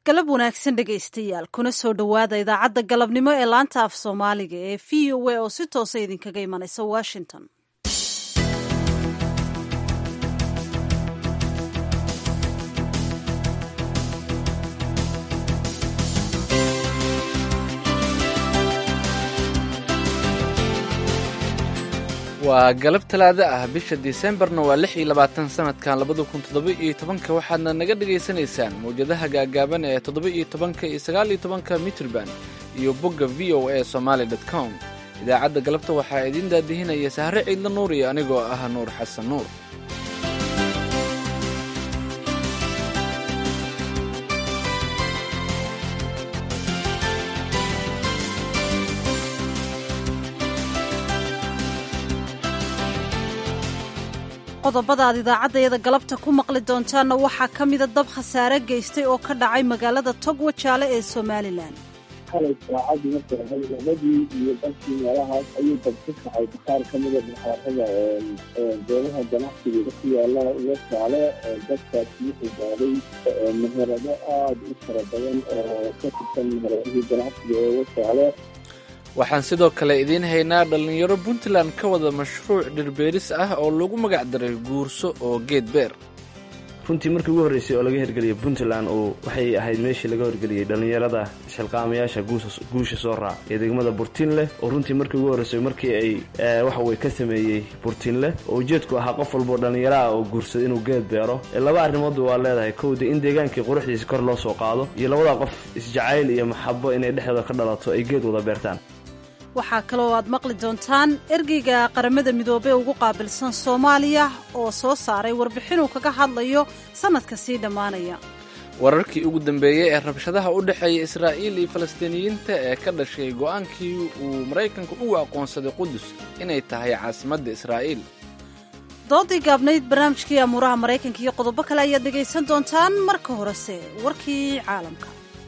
galab wanaagsan dhegaystayaal kuna soo dhowaada idaacadda galabnimo ee laanta af soomaaliga ee v o a oo si toosa idinkaga imanaysa washington waa galab talaado ah bisha disembarna waa lix iyo labaatan sanadkan labada kun toddoba iyo tobanka waxaadna naga dhagaysanaysaan mawjadaha gaagaaban ee toddoba iyo tobanka iyo sagaal iyo tobanka mitrband iyo bogga v o a somaali dot com idaacadda galabta waxaa idiin daadihinaya sahre ciidla nuur iyo anigoo ah nuur xasan nuur qodobada aad idaacaddayada galabta ku maqli doontaanna waxaa ka mida dab khasaare geystay oo ka dhacay magaalada togwa jaale ee somalilan xalay saacadii markay ahayd labadii iyo dalkii meelahaas ayuu dab ku kacay qaar ka mida muxaarada goobaha ganacsigeeda ku yaala uga jaale dadkaasi wuxuu gaaday meherado aada u fara badan oo ka tirsan meheradihii ganacsiga ee uga jaale waxaan sidoo kale idiin haynaa dhallinyaro puntland ka wada mashruuc dhirbeeris ah oo lagu magac daray guurso oo geed beer runtii markii ugu horreysay oo laga hirgeliyay puntland oo waxay ahayd meeshii laga horgeliyey dhallinyarada xilqaamayaasha guusha soo raac ee degmada burtiinleh oo runtii markii ugu horreysay markii ay waxaweye ka sameeyey burtiinleh oo ujeedku ahaa qof walboo dhallinyaro ah oo guursada inuu geed beero laba arrimoodba waa leedahay kowda in deegaankii quruxdiisa kor loo soo qaado iyo labadaa qof isjacayl iyo maxabo inay dhexdooda ka dhalato ay geed wada beertaan waxaa kaloo aad maqli doontaan ergeyga qaramada midoobey ugu qaabilsan soomaaliya oo soo saaray warbixinuu kaga hadlayo sannadka sii dhammaanaya wararkii ugu dambeeyey ee rabshadaha u dhexeeya israa'iil iyo falastiiniyiinta ee ka dhashay go'aankii uu maraykanku ugu aqoonsaday qudus inay tahay caasimadda israa'iil doodii gaabnayd barnaamijkii amuuraha maraykanka iyo qodobo kale ayaad dhegaysan doontaan marka horese warkii caalamka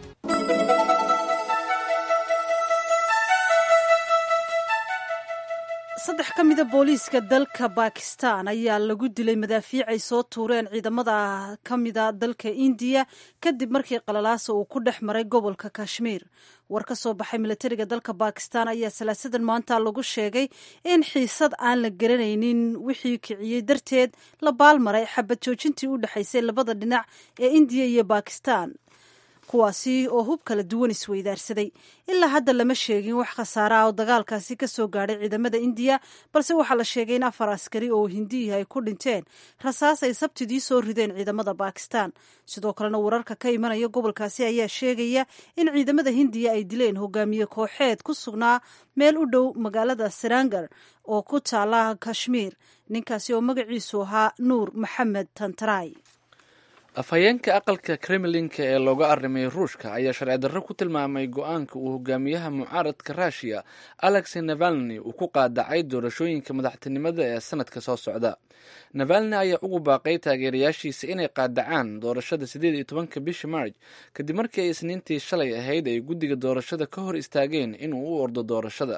saddex ka mida booliiska dalka bakistan ayaa lagu dilay madaafiic ay soo tuureen ciidamada ka mida dalka indiya kadib markii qalalaasa uu ku dhex maray gobolka kashmiir war ka soo baxay milatariga dalka bakistan ayaa salaasadan maanta lagu sheegay in xiisad aan la garanaynin wixii kiciyey darteed la baalmaray xabad joojintii u dhexaysay labada dhinac ee indiya iyo bakistan kuwaasi oo hub kala duwan isweydaarsaday ilaa hadda lama sheegin wax khasaare ah oo dagaalkaasi ka soo gaadhay ciidamada indiya balse waxaa la sheegay in afar askari oo hindiyihi ay ku dhinteen rasaas ay sabtidii soo rideen ciidamada bakistan sidoo kalena wararka ka imanaya gobolkaasi ayaa sheegaya in ciidamada hindiya ay dileen hogaamiye kooxeed ku sugnaa meel u dhow magaalada sarangar oo ku taala kashmiir ninkaasi oo magaciisu ahaa nuur maxamed tantaray afhayeenka aqalka kremlinka ee looga arrimay ruushka ayaa sharci darro ku tilmaamay go-aanka uu hogaamiyaha mucaaradka ruushiya alexey navalni uu ku qaadacay doorashooyinka madaxtinimada ee sanadka soo socda navalni ayaa ugu baaqay taageerayaashiisa inay qaadacaan doorashada sideed iyo tobanka bisha marj kadib markii ay isniintii shalay ahayd ay guddiga doorashada ka hor istaageen inuu u ordo doorashada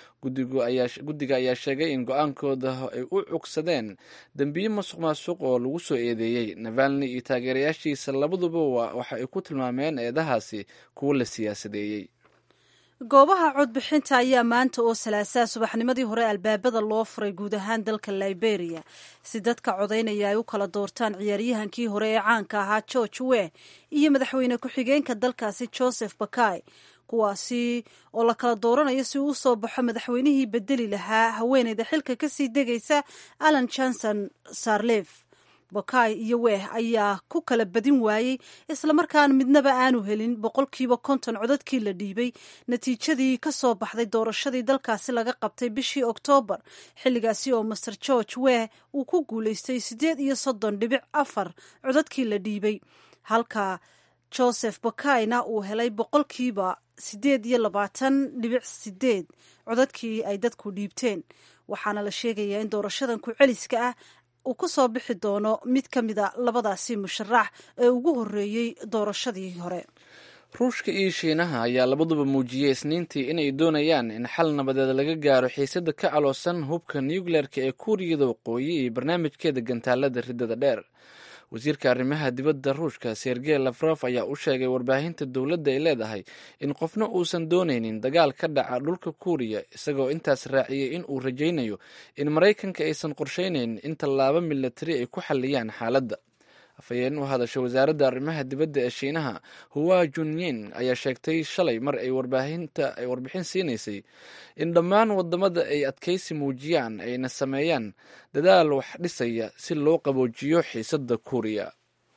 guddiga ayaa sheegay in go-aankooda ay u cugsadeen dembiyo masuq maasuq oo lagu soo eedeeyey navalni iyo taageerayaashiisa labaduba waxa ay ku tilmaameen eedahaasi kuwo la siyaasadeeyey goobaha codbixinta ayaa maanta oo salaasaa subaxnimadii hore albaabada loo furay guud ahaan dalka liberia si dadka codaynaya ay u kala doortaan ciyaaryahankii hore ee caanka ahaa george weh iyo madaxweyne ku-xigeenka dalkaasi joseph bakay kuwaasi oo la kala dooranayo si uu usoo baxo madaxweynihii bedeli lahaa haweeneyda xilka kasii degaysa alan johnson sarlef bakay iyo weeh ayaa ku kala badin waayey islamarkaana midnaba aanu helin boqolkiiba konton codadkii la dhiibay natiijadii ka soo baxday doorashadii dalkaasi laga qabtay bishii oktoobar xilligaasi oo master george weeh uu ku guulaystay siddeed iyo soddon dhibic afar codadkii la dhiibay halka joseph bakayna uu helay boqolkiiba siddeed iyo labaatan dhibic sideed codadkii ay dadku dhiibteen waxaana la sheegayaa in doorashadan ku-celiska ah uu ku soo bixi doono mid ka mida labadaasi musharax ee ugu horreeyey doorashadii hore ruushka iyo shiinaha ayaa labaduba muujiyey isniintii inay doonayaan in xal nabadeed laga gaaro xiisada ka caloosan hubka nucleerka ee kuuriyada waqooyi iyo barnaamijkeeda gantaalada riddada dheer wasiirka arrimaha dibadda ruushka sergey lafrof ayaa u sheegay warbaahinta dowladda ay leedahay in qofna uusan doonaynin dagaal ka dhaca dhulka kuuriya isagoo intaas raaciyey in uu rajaynayo in maraykanka aysan qorshaynayn in tallaabo milatari ay ku xalliyaan xaaladda afhayeen u hadashay wasaaradda arrimaha dibadda ee shiinaha huwa junyin ayaa sheegtay shalay mar ay warbaahinta ay warbixin siinaysay in dhammaan wadamada ay adkaysi muujiyaan ayna sameeyaan dadaal wax dhisaya si loo qaboojiyo xiisadda kuuriya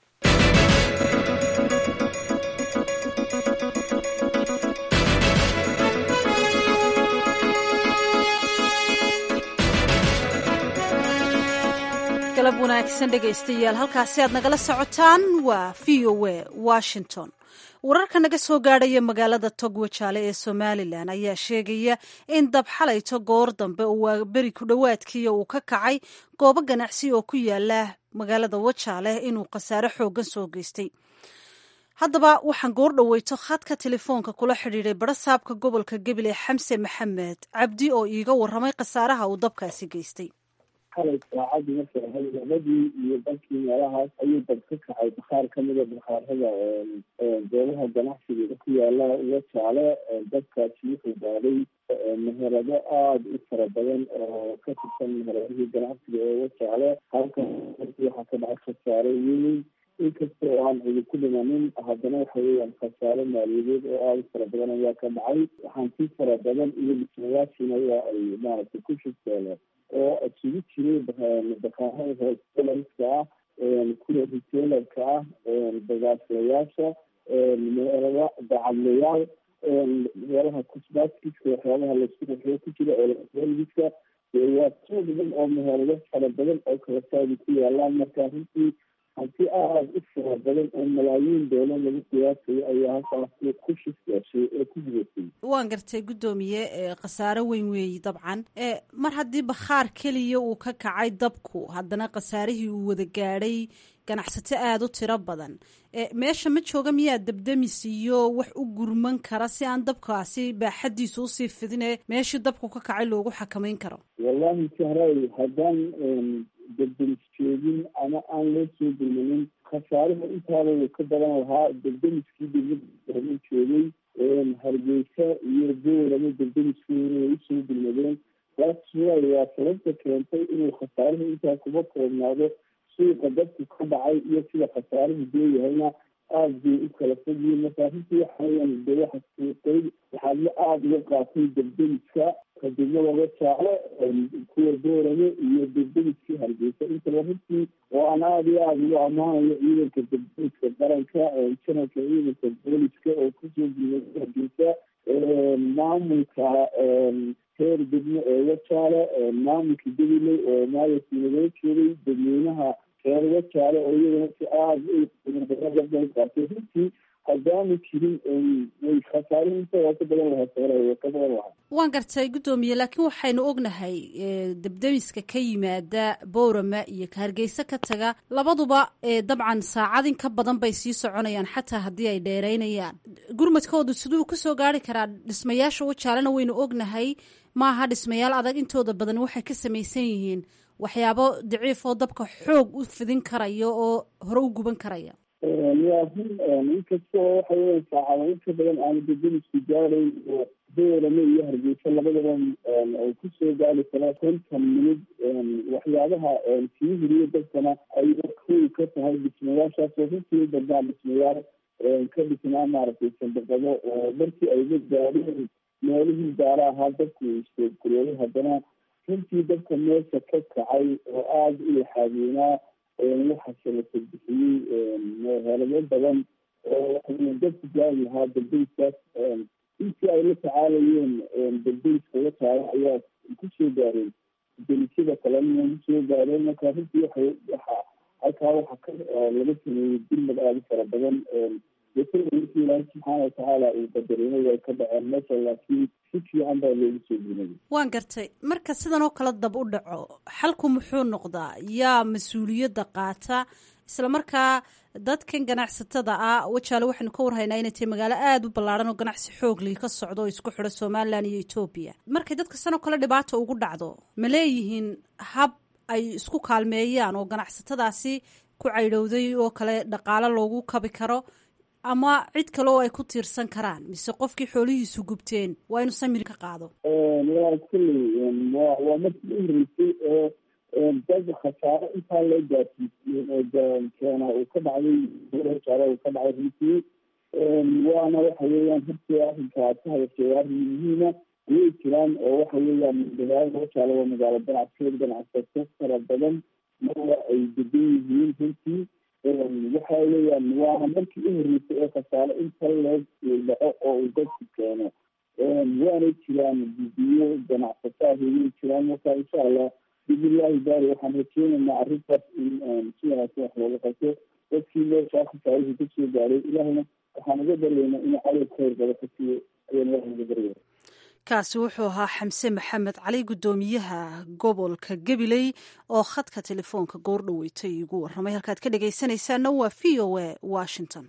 galab wanaagsan dhegaystayaal halkaasi aad nagala socotaan waa v o a washington wararka naga soo gaadhaya magaalada togwajaale ee somalilan ayaa sheegaya in dab xalayto goor dambe oo waa beri ku dhowaadkiiya uu ka kacay goobo ganacsi oo ku yaala magaalada wajaale inuu khasaare xooggan soo geystay haddaba waxaan goor dhoweyto khadka telefoonka kula xidhiiday barasaabka gobolka gabiley xamse maxamed cabdi oo iiga waramay khasaaraha uu dabkaasi geystay xalay saacadii markay ahayd labadii iyo dalkii meelahaas ayuu dab ka kacay bakhaar kamida bakhaarada goobaha ganacsigeeda ku yaala wajaale dabkaasi wuxuu gaaday meherado aada u fara badan oo ka tirsan meheradihii ganacsiga ee wajaale halka waxaa ka dhacay khasaare weyn inkasta oo aan cidi ku dhimanin haddana waxa weeyaan khasaare maaliyadeed oo aada u fara badan ayaa ka dhacay hanti fara badan iyo dhismayaashiina waa ay maaragtay ku shugteeleen oo isugu jiray bakaarada hostelarska ah kuwa retailerka ah bagaaslayaasha meelada dacadlayaal meelaha cosmatiska waxyaabaha laisku qaxiyo ku jira electroniska waa soo badan oo meherado fara badan oo kala saadi ku yaalaan marka runtii hanti aada u fara badan oo malaayiin doolar lagu qiyaasayo ayaa halkaas ku shifyaashay ee ku gudatay waan gartay guddoomiye khasaaro weyn weeyi dabcan mar haddii bakhaar keliya uu ka kacay dabku haddana khasaarihii uu wada gaadhay ganacsato aada u tiro badan meesha ma jooga miyaa dabdamis iyo wax u gurman kara si aan dabkaasi baaxadiisu usii fidine meeshii dabku ka kacay loogu xakamayn karo wallahi sahray haddaan debdemis joogin ama aan loo soo gurmanin khasaaraha intaaba uu ka badan lahaa debdemiskii degmada joogay hargeysa iyo boorama debdemiskuuna way usoo gurmadeen taas waa sababta keentay inuu khasaaraha intaa kuba koobnaado suuqa dadku ka dhacay iyo sida khasaaruhu deeyahayna aada bay u kala fogyihiin marka runtii waxaweyan de waxa suuqay waxaadla aada uga qaatay debdemiska kadibnada wajaale kuwa boorame iyo debdemiskii hargeysa intaba runtii oo aan aada iyo aada ugu ammaanayo ciidanka debdemiska qaranka janalka ciidanka booliska oo kusoo gurmay hargeysa maamulka heer degmo ee wajaale maamulka gabiley oo maayarkii nagala joogay dadweynaha reer wajaale oo iyadana si aada qaatay runtii haddaanu jirin way khasaare intooda ka badan lahaa sare ka badan lahaa waan gartay guddoomiye laakiin waxaynu ognahay debdemiska ka yimaada boorama iyo ka hargeysa ka taga labaduba dabcan saacad in ka badan bay sii soconayaan xataa haddii ay dheereynayaan gurmadkoodu siduu kusoo gaari karaa dhismayaasha wajaalena waynu ognahay maaha dhismayaal adag intooda badan waxay ka samaysan yihiin waxyaabo daciif oo dabka xoog u fidin karaya oo hore u guban karaya waa run inkasta oo waxa weya saacado inka badan aanu dedemisku gaarayn oo boorame iyo hargeysa labadaba ay kusoo gaari karaa konton minid waxyaabaha sii hiriyo dadkana ay koy ka tahay dhismayaashaas oo runtii badnaa dhismayaal ka dhisnaa maaragtay sandaqado oo markii ayga gaadheen meelihii gaara ahaa dadku istoogkureeyay haddana runtii dadka meesha ka kacay oo aada u yaxaadeynaa waxaase la tarbixiyey meherado badan oo dadku gaari lahaa daldayskaas intii ay la tacaalayeen daldayska la taala ayaa kusoo gaareen delisyada kalena kusoo gaareen marka runtii waxay waxa halkaa waxa ka laga sameeyey dilmad aada u fara badan markii ilaahi subxaana watacaala uu qadarinay way ka dhaceen meesha laakiin si fiican baa loogu soo gunay waan gartay marka sidan oo kale dab u dhaco xalku muxuu noqdaa yaa mas-uuliyadda qaata isla markaa dadkan ganacsatada ah wajaale waxaynu ka warhaynaa inay tahay magaalo aada u ballaaran oo ganacsi xoogli ka socdo oo isku xidho somalilan iyo etoobiya markay dadka sanoo kale dhibaata ugu dhacdo ma leeyihiin hab ay isku kaalmeeyaan oo ganacsatadaasi ku caydhowday oo kale dhaqaalo loogu kabi karo ama cid kale oo ay ku tiirsan karaan mise qofkii xoolihiisu gubteen waa inuu samir ka qaado waa kulley wa waa markii u horeysay oo dad khasaaro intaa loo gaarsiisiyey keena uu ka dhacday jaara uu ka dhacay runtii waana waxa weeyaan hortii arrinka aad ka hadashay arrin muhiima way jiraan oo waxa weeyaan magaalada jaala waa magaalo ganacsigeed ganacsato fara badan marwa ay degan yihiin runtii waxa weeyaan waana markii u horeysay ee khasaaro inta loo dhaco oo uu dadku keeno waanay jiraan bibiyo ganacsataa way jiraan marka insha allah bismillahi baari waxaan rajeynaynaa arrintaas in si wanaagsan wax looga qabto dadkii meeshaa khasaarihii kasoo gaaray ilaahna waxaan uga baryaynaa inuu calow khayr bada ka siiyo ayaan ilaah uga baryaya kaasi wuxuu ahaa xamse maxamed cali guddoomiyaha gobolka gabiley oo khadka telefoonka goor dhaweystay igu warramay halkaad ka dhegaysanaysaana waa v o a washington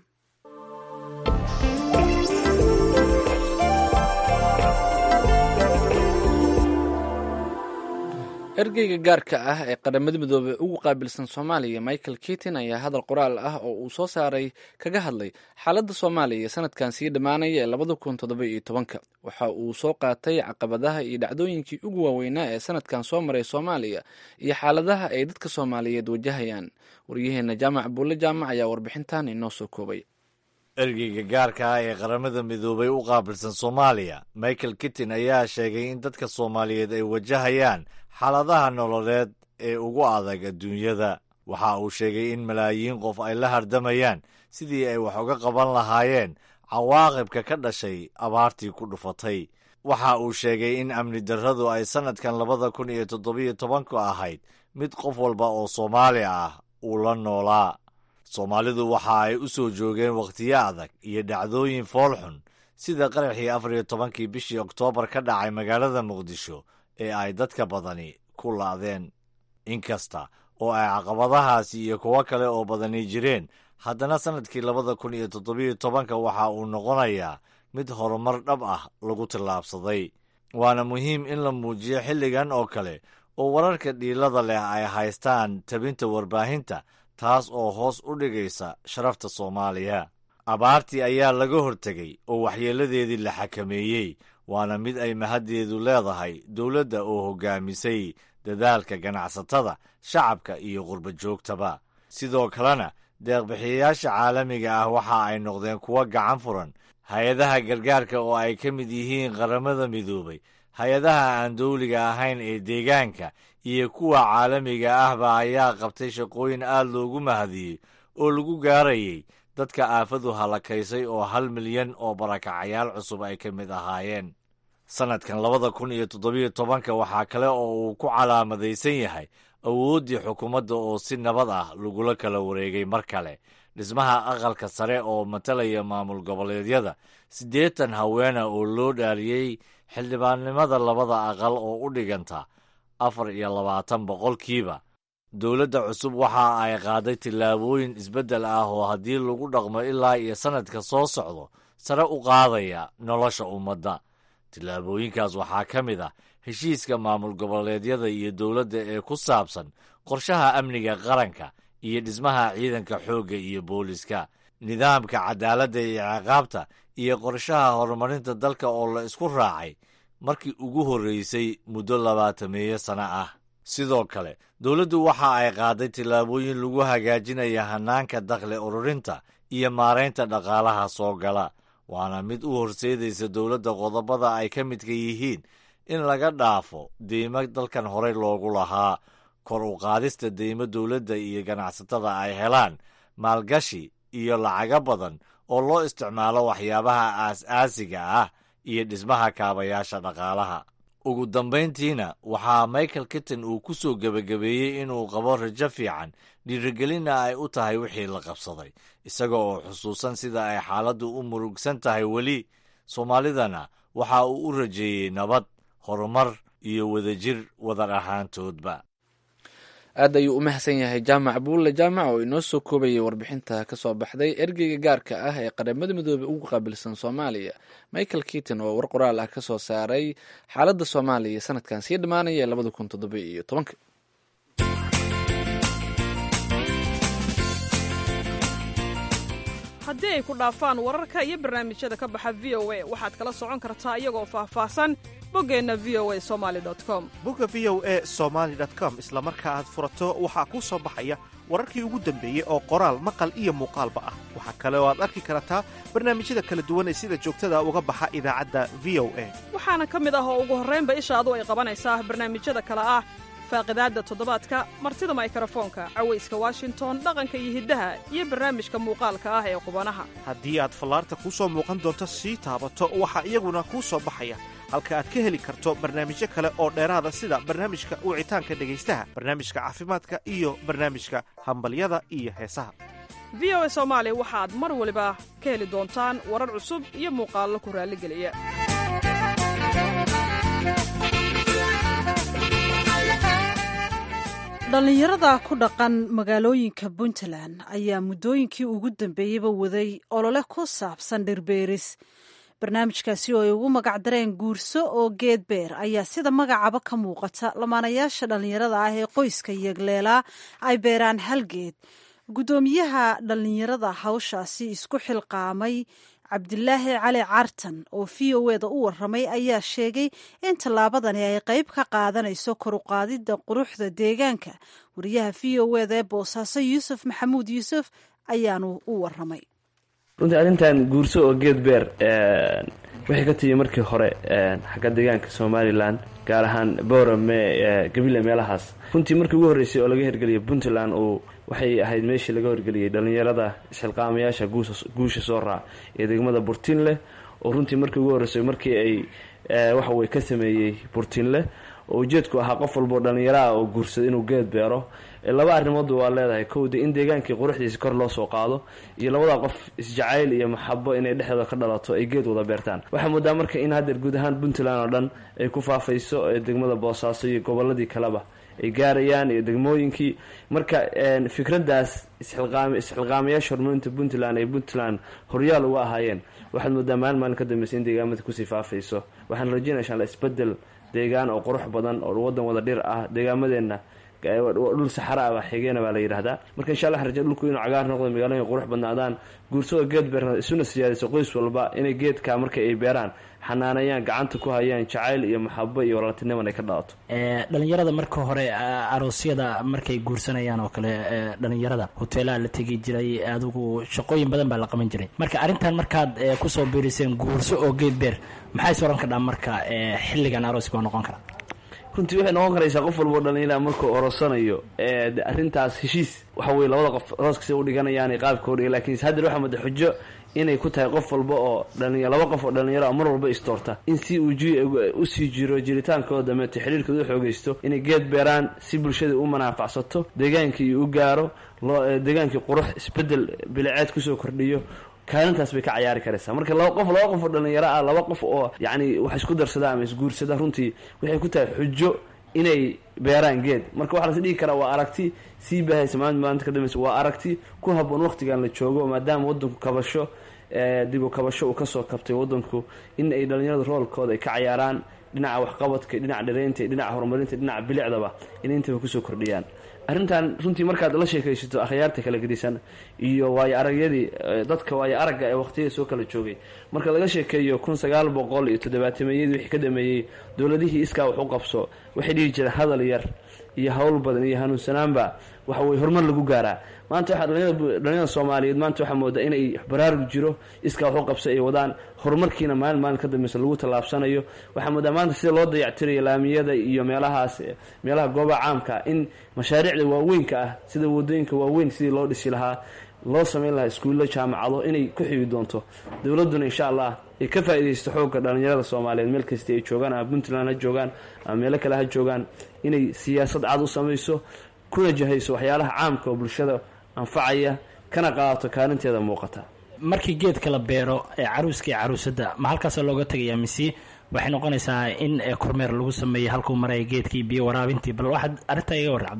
ergeyga gaarka ah ee qaramada midoobey ugu qaabilsan soomaaliya michael kitin ayaa hadal qoraal ah oo uu soo saaray kaga hadlay xaaladda soomaaliya sanadkan sii dhammaanaya ee labada kun toddoba iyo tobanka waxa uu soo qaatay caqabadaha iyo dhacdooyinkii ugu waaweynaa ee sanadkan soo maray soomaaliya iyo xaaladaha ay dadka soomaaliyeed wajahayaan waryaheena jaamac buulle jaamac ayaa warbixintan inoo soo koobay ergeyga gaarka ah ee qaramada midoobay u qaabilsan soomaaliya michael kitin ayaa sheegay in dadka soomaaliyeed ay wajahayaan xaaladaha nololeed ee ugu adag adduunyada waxa uu sheegay in malaayiin qof ay la hardamayaan sidii ay wax uga qaban lahaayeen cawaaqibka ka dhashay abaartii ku dhufatay waxa uu sheegay in amni darradu ay sannadkan labada kun iyo toddobiyo tobanku ahayd mid qof walba oo soomaali ah uu la noolaa soomaalidu waxa ay u soo joogeen wakhtiyo adag iyo dhacdooyin foolxun sida qaraxii afar iyo tobankii bishii oktoobar ka dhacay magaalada muqdisho ee ay dadka badani ku laadeen inkasta oo ay caqabadahaasi iyo kuwo kale oo badani jireen haddana sannadkii labada kun iyo toddobiyo tobanka waxa uu noqonayaa mid horumar dhab ah lagu tillaabsaday waana muhiim in la muujiyo xilligan oo kale oo wararka dhiilada leh ay haystaan tabinta warbaahinta taas oo hoos u dhigaysa sharafta soomaaliya abaartii ayaa laga hortegay oo waxyeelladeedii la xakameeyey waana mid ay mahaddeedu leedahay dowladda oo hoggaamisay dadaalka ganacsatada shacabka iyo qurba joogtaba sidoo kalena deeqbixiyayaasha caalamiga ah waxa ay noqdeen kuwo gacan furan hay-adaha gargaarka oo ay ka mid yihiin qaramada midoobay hay-adaha aan dowliga ahayn ee deegaanka iyo kuwa caalamiga ahba ayaa qabtay shaqooyin aad loogu mahadiyey oo lagu gaarayay dadka aafadu halakaysay oo hal milyan oo barakacayaal cusub ay ka mid ahaayeen sannadkan labada kun iyo toddobiyo tobanka waxaa kale oo uu ku calaamadaysan yahay awooddii xukuumadda oo si nabad ah lagula kala wareegay mar kale dhismaha aqalka sare oo matalaya maamul goboleedyada siddeetan haweena oo loo dhaaliyey xildhibaannimada labada aqal oo u dhiganta afar iyo labaatan boqolkiiba dowladda cusub waxa ay qaaday tillaabooyin isbeddel ah oo haddii lagu dhaqmo ilaa iyo sannadka soo socdo sare u qaadaya nolosha ummadda tillaabooyinkaas waxaa ka mid ah heshiiska maamul goboleedyada iyo dowladda ee ku saabsan qorshaha amniga qaranka iyo dhismaha ciidanka xoogga iyo booliska nidaamka cadaaladda iyo ciqaabta iyo qorshaha horumarinta dalka oo la isku raacay markii ugu horreysay muddo labaatameeyo sano ah sidoo kale dowladdu waxa ay qaaday tillaabooyin lagu hagaajinaya hannaanka dakhli ururinta iyo maaraynta dhaqaalaha soo gala waana mid u horseedaysa dowladda qodobada ay ka midka yihiin in laga dhaafo deymo dalkan horey loogu lahaa kor u qaadista deymo dowladda iyo ganacsatada ay helaan maalgashi iyo lacago badan oo loo isticmaalo waxyaabaha aas-aasiga ah iyo dhismaha kaabayaasha dhaqaalaha ugu dambayntiina waxaa michael kitten uu ku soo gebagabeeyey inuu qabo rajo fiican dhiirigelinna ay u tahay wixii la qabsaday isaga oo xusuusan sida ay xaaladdu u murugsan tahay weli soomaalidana waxa uu u rajeeyey nabad horumar iyo wadajir wadar ahaantoodba aad ayuu u mahadsan yahay jaamac buulle jaamac oo inoo soo koobayay warbixinta ka soo baxday ergeyga gaarka ah ee qaramada midoobey ugu qaabilsan soomaaliya michael kiton oo war qoraal ah ka soo saaray xaaladda soomaaliya sanadkan sii dhammaanaya labada kun toddoba iyo tobanka haddii ay ku dhaafaan wararka iyo barnaamijyada ka baxa v o a waxaad kala socon kartaa iyagoo faahfaahsan boggeenna v o a somali com bogga v o e somaali com isla marka aad furato waxaa kuu soo baxaya wararkii ugu dambeeyey oo qoraal maqal iyo muuqaalba ah waxaa kale oo aad arki kartaa barnaamijyada kala duwan ee sida joogtada uga baxa idaacadda v o a waxaana ka mid ah oo ugu horraynba ishaadu ay qabanaysaa barnaamijyada kale ah faaqidaadda toddobaadka martida maykarafoonka cawayska washington dhaqanka iyo hiddaha iyo barnaamijka muuqaalka ah ee qubanaha haddii aad fallaarta kuu soo muuqan doonto sii taabato waxaa iyaguna kuu soo baxaya halka aad ka heli karto barnaamijyo kale oo dheeraada sida barnaamijka wicitaanka dhegaystaha barnaamijka caafimaadka iyo barnaamijka hambalyada iyo heesaha v o a soomaali waxaad mar waliba ka heli doontaan warar cusub iyo muuqaallo ku raalligeliya dhallinyarada ku dhaqan magaalooyinka puntland ayaa muddooyinkii ugu dambeeyeyba waday olole ku saabsan dhirbeeris barnaamijkaasi oo ay ugu magacdareen guurso oo geed beer ayaa sida magacaba ka muuqata lamaanayaasha dhallinyarada ah ee qoyska yegleelaa ay beeraan halgeed guddoomiyaha dhallinyarada hawshaasi isku xilqaamay cabdilaahi cali cartan oo v o eda u waramay ayaa sheegay in tallaabadani ay qayb ka qaadanayso koruqaadidda quruxda deegaanka wariyaha v o eda ee boosaaso yuusuf maxamuud yuusuf ayaanu u waramay runtii arrintan guurso oo geed beer waxay ka timi markii hore xagga deegaanka somalilan gaar ahaan boorame gabile meelahaas runtii markii ugu horreysay oo laga hirgeliyay puntland uu waxay ahayd meeshii laga horgeliyey dhallinyarada isxilqaamayaasha guusha soo raac ee degmada burtinleh oo runtii markii ugu horreysay markii ay waxawey ka sameeyey burtinleh oo ujeedku ahaa qof walboo dhallinyaraah oo guursada inuu geed beero laba arrimoodba waa leedahay kowda in deegaankii quruxdiisa kor loo soo qaado iyo labada qof isjacayl iyo maxabo inay dhexdooda ka dhalato ay geed wada beertaan waxaa moodaa marka in haddeer guud ahaan puntland oo dhan ay ku faafayso degmada boosaaso iyo goboladii kaleba ay gaarayaan iyo degmooyinkii marka fikraddaas isxilqaamayaasha horumarinta puntland ay puntland horyaal uga ahaayeen waxaad moodaa maalin maalin ka dambeysa in deegaamada kusii faafayso waxaan rajeynaya insha alla isbedel deegaan oo qurux badan oo wadan wada dhir ah deegaamadeenna dhul saxara ah baa xigeena baa la yidhahdaa marka insha allah raje dhulku inuu cagaar noqdo magaalooyin qurux badnaadaan guursada geed beerna isuna siyaadayso qoys walba inay geedka marka ay beeraan xanaanayaan gacanta ku hayaan jacayl iyo maxabo iyo walaaltiniman ay ka dhalato dhalinyarada marka hore aroosyada markay guursanayaan oo kale dhalinyarada hoteelaha la tegi jiray adigu shaqooyin badan baa la qaban jiray marka arrintan markaad kusoo biiriseen guurso oo geed beer maxay soran kadhaa marka xilligan arooska waa noqon karaa runtii waxay noqon karaysaa qof walbao dhalinyara markuu orosanayo arrintaas heshiis waxa weye labada qof arooskasi u dhiganayaan qaabka udhiga lakin haddeer waxaa mada xujo inay ku tahay qof walba oo dhalinya laba qof oo dhalinyaro mar walba istoorta in si uu usii jiro jiritaankooda dameeto xiriirkooda u xoogeysto inay geed beeraan si bulshada u manaafacsato deegaankii u gaaro deegaankii qurux isbedel biliceed kusoo kordhiyo kaalintaas bay ka cayaari karaysaa marka laba qof laba qof oo dhalinyaro ah laba qof oo yacni wax isku darsada ama isguursada runtii waxay ku tahay xujo inay beeraan geed marka waxaa las dhigi karaa waa aragti sii baahaysa maalinta maalinta ka dambaysa waa aragti ku haboon waqtigan la joogo maadaama waddanku kabasho dib u kabasho uu kasoo kabtay waddanku in ay dhalinyarada roolkooda ay ka cayaaraan dhinaca waxqabadka dhinaca dhareynta dhinaca horumarinta dhinaca bilicdaba inay intaba kusoo kordhiyaan arrintan runtii markaad la sheekaysato akhyaarta kala gedisan iyo waayo aragyadii dadka waayo aragga ee waqtiyada soo kala joogay marka laga sheekeeyo kun sagaal boqol iyo toddobaatameyadii wixii ka dhameeyey dowladihii iskaa wax u qabso waxay dhihi jireen hadal yar iyo hawl badan iyo hanuunsanaanba waxa weye horumar lagu gaaraa maanta waxaa dhalinyarada soomaaliyeed maanta waxaa moodaa inay baraarug jiro iskaa wax u qabso ay wadaan horumarkiina maalin maalin ka dambeysa lagu tallaabsanayo waxaa moodaa maanta sida loo dayactirayo laamiyada iyo meelahaas meelaha goobaha caamka in mashaariicda waaweynka ah sida wadooyinka waaweyn sidii loo dhisi lahaa loo samayn lahaa iskuullo jaamacado inay ku xigi doonto dowladduna insha allah ay ka faa'iidaysto xoogga dhalinyarada soomaaliyeed meel kasta ay joogaan ama puntland ha joogaan ama meelo kale ha joogaan inay siyaasad cad u samayso kuna jahayso waxyaalaha caamka oo bulshada anfacaya kana qaadato kaalinteeda muuqata markii geedka la beero ee caruuska iyo caruusadda ma halkaasoo looga tegayaa mise waxay noqonaysaa in kormeer lagu sameeyo halkuu maraya geedkii biyo waraabintii bal waxaad arrintaa iga warra cabdullahi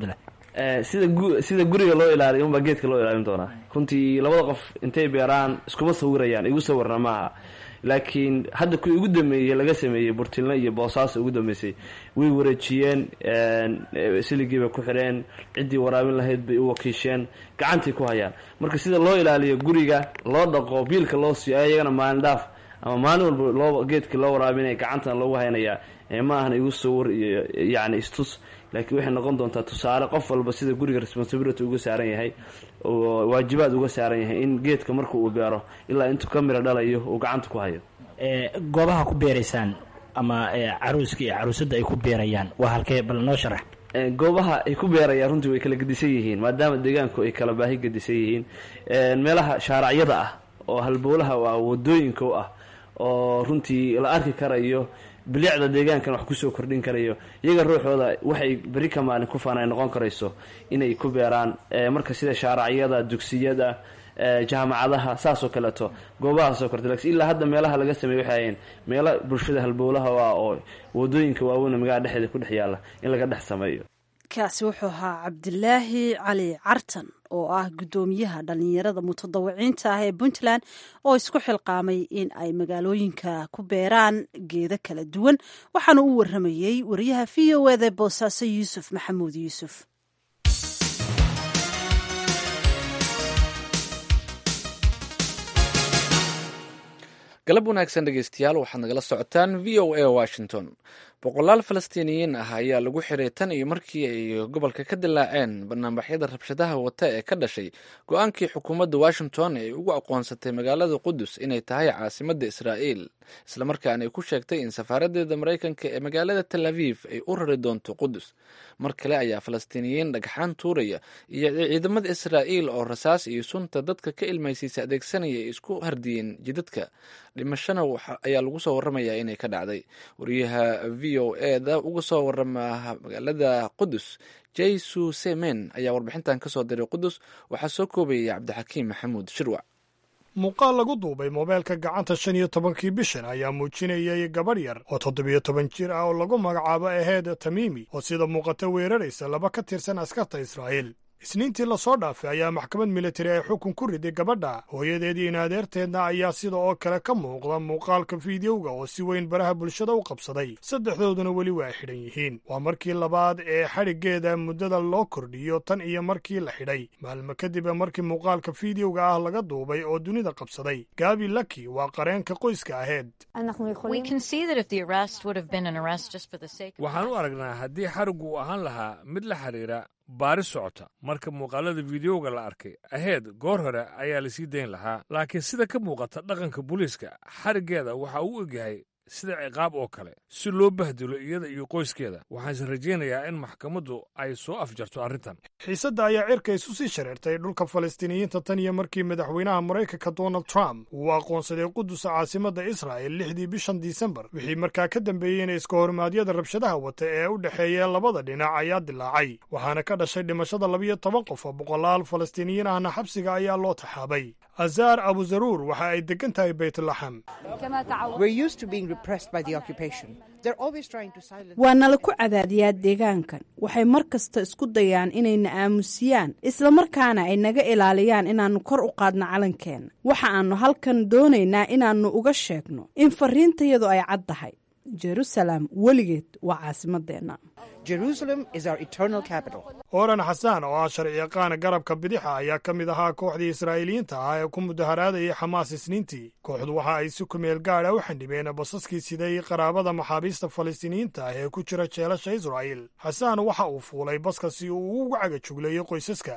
sida sida guriga loo ilaaliyo unbaa geedka loo ilaalin doonaa runtii labada qof intay beeraan iskuma sawirayaan igu sawirna maaha laakiin hadda kuwii ugu dambeeyey laga sameeyey burtilno iyo boosaaso ugu dambeysay way wareejiyeen siligii bay ku xidheen ciddii waraabin lahayd bay u wakiisheen gacantay ku hayaan marka sida loo ilaaliyo guriga loo dhaqo biilka loo siiyo ayagana maalin dhaaf ama maalin walba loo geedkii loo waraabinaya gacantana loogu haynayaa ma ahan igu sawir iyo yacni istus laakiin waxay noqon doontaa tusaale qof walba sida guriga responsibility uga saaran yahay oo waajibaad uga saaran yahay in geedka marka uu beero ilaa intuu ka miro dhalayo uu gacanta ku hayo goobaha ku beeraysaan ama caruuska iyo caruusadda ay ku beerayaan waa halkee bal noo sharax goobaha ay ku beerayaan runtii way kala gedisan yihiin maadaama deegaanku ay kala baahi gedisan yihiin meelaha shaaracyada ah oo halbowlaha ah wadooyinka u ah oo runtii la arki karayo bilicda deegaankan wax kusoo kordhin karayo iyaga ruuxooda waxay beri ka maalin ku faanay noqon karayso inay ku beeraan marka sida shaaracyada dugsiyada jaamacadaha saasoo kaleeto goobahaasoo korta lakin ilaa hadda meelaha laga sameey waxay ahayeen meelo bulshada halbowlaha ah oo wadooyinka waaweyn magaalada dhexeeda ku dhex yaalla in laga dhex sameeyo kaasi wuxuu ahaa cabdilaahi cali cartan oo ah guddoomiyaha dhallinyarada mutadawiciinta ah ee puntland oo isku xilqaamay in ay magaalooyinka ku beeraan geedo kala duwan waxaana u waramayey wariyaha v o eda boosaaso yuusuf maxamuud yuusuf galab wanaagsan dhegeystayaal waxaad nagala socotaan v o a washington boqolaal falastiiniyiin ah ayaa lagu xiray tan iyo markii ay gobolka ka dilaaceen banaanbaxyada rabshadaha wata ee ka dhashay go-aankii xukuumadda washington ee ugu aqoonsatay magaalada qudus inay tahay caasimadda israa'iil islamarkaana ay ku sheegtay in safaaradeeda maraykanka ee magaalada tel aviv ay u rari doonto qudus mar kale ayaa falastiiniyiin dhagxaan tuuraya iyo ciidamada israa'iil oo rasaas iyo sunta dadka ka ilmaysiisa adeegsanaya ay isku hardiyeen jidadka dhimashana ayaa lagu soo waramayaa inay ka dhacday wariyaha v o eda uga soo warama magaalada qudus jaysu semen ayaa warbixintan kasoo diray qudus waxaa soo koobayay cabdixakiim maxamuud shirwac muuqaal lagu duubay moobeelka gacanta shan iyo tobankii bishan ayaa muujinayay gabadh yar oo toddobiyo toban jir ah oo lagu magacaabo aheed tamiimi oo sida muuqata weeraraysa laba ka tirsan askarta israa'iil isniintii lasoo dhaafay ayaa maxkamad militari ay xukun ku riday gabadha hooyadeedii in adeerteedna ayaa sida oo kale ka muuqda muuqaalka fiidiyowga oo si weyn baraha bulshada u qabsaday saddexdooduna weli waa xidhan yihiin waa markii labaad ee xadhiggeeda muddada loo kordhiyo tan iyo markii la xidhay maalmo kadib markii muuqaalka fiidiyowga ah laga duubay oo dunida qabsaday gaabi laki waa qareenka qoyska aheyd waxaan u aragnaa haddii xariggu uu ahaan lahaa mid la xidhiira baari socota marka muuqaalada fideoga la arkay aheyd goor hore ayaa la sii dayn lahaa laakiin sida ka muuqata dhaqanka booliiska xariggeeda waxa uu egyahay sida ciqaab oo kale si loo bahdilo iyada iyo qoyskeeda waxaanse rajaynayaa in maxkamaddu ay soo afjarto arrintan xiisadda ayaa cirka isu sii shareertay dhulka falastiiniyiinta tan iyo markii madaxweynaha maraykanka donald trump uu aqoonsaday qudusa caasimadda israa'el lixdii bishan disembar wixii markaa ka dambeeyey in iska hormaadyada rabshadaha wata ee u dhexeeya labada dhinac ayaa dilaacay waxaana ka dhashay dhimashada labiyo toban qof oo boqolaal falastiiniyiin ahna xabsiga ayaa loo taxaabay azaar abuzaruur waxa ay degan tahay baytlaxam waa nala ku cadaadiyaa deegaankan waxay mar kasta isku dayaan inayna aamusiyaan islamarkaana ay naga ilaaliyaan inaannu kor u qaadno calankeena waxa aannu halkan doonaynaa inaannu uga sheegno in fariintayadu ay cad tahay jerusalem weligeed waa caasimadeenna oran xasaan oo ah sharciyaqaan garabka bidixa ayaa ka mid ahaa kooxdii israa'iiliyiinta ah ee ku mudaharaadayay xamaas isniintii kooxdu waxa ay si kumeel gaadha u xandhibeen basaskii siday qaraabada maxaabiista falastiiniyiinta ah ee ku jira jeelasha israa'iil xasaan waxa uu fuulay baska si uu ugu caga jugleeyo qoysaska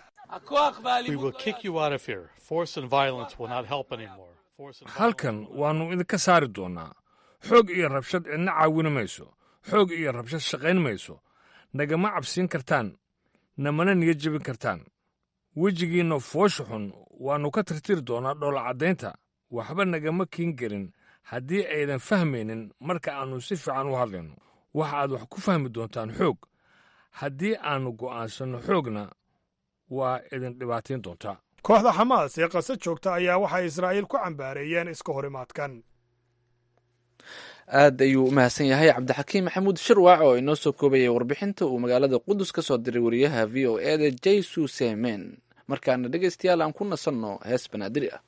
halkan waannu idinka saari doonnaa xoog iyo rabshad cidna caawini mayso xoog iyo rabshad shaqayn mayso nagama cabsiin kartaan namana niga jebin kartaan wejigiinna foosha xun waannu ka tirtiri doonnaa dhoolacaddaynta waxba nagama kiin gelin haddii aydan fahmaynin marka aannu si fiican u hadlayno waxa aad wax ku fahmi doontaan xoog haddii aannu go'aansanno xoogna waa idin dhibaatayn doontaa kooxda xamaas ee qasa joogta ayaa waxay israa'iil ku cambaareeyeen iska horimaadkan aad ayuu u mahadsan yahay cabdixakiim maxamuud shirwac oo inoo soo koobayay warbixinta uu magaalada qudus ka soo diray wariyaha v o e da jaysu semen markaana dhegeystayaal aan ku nasanno hees banaadiri ah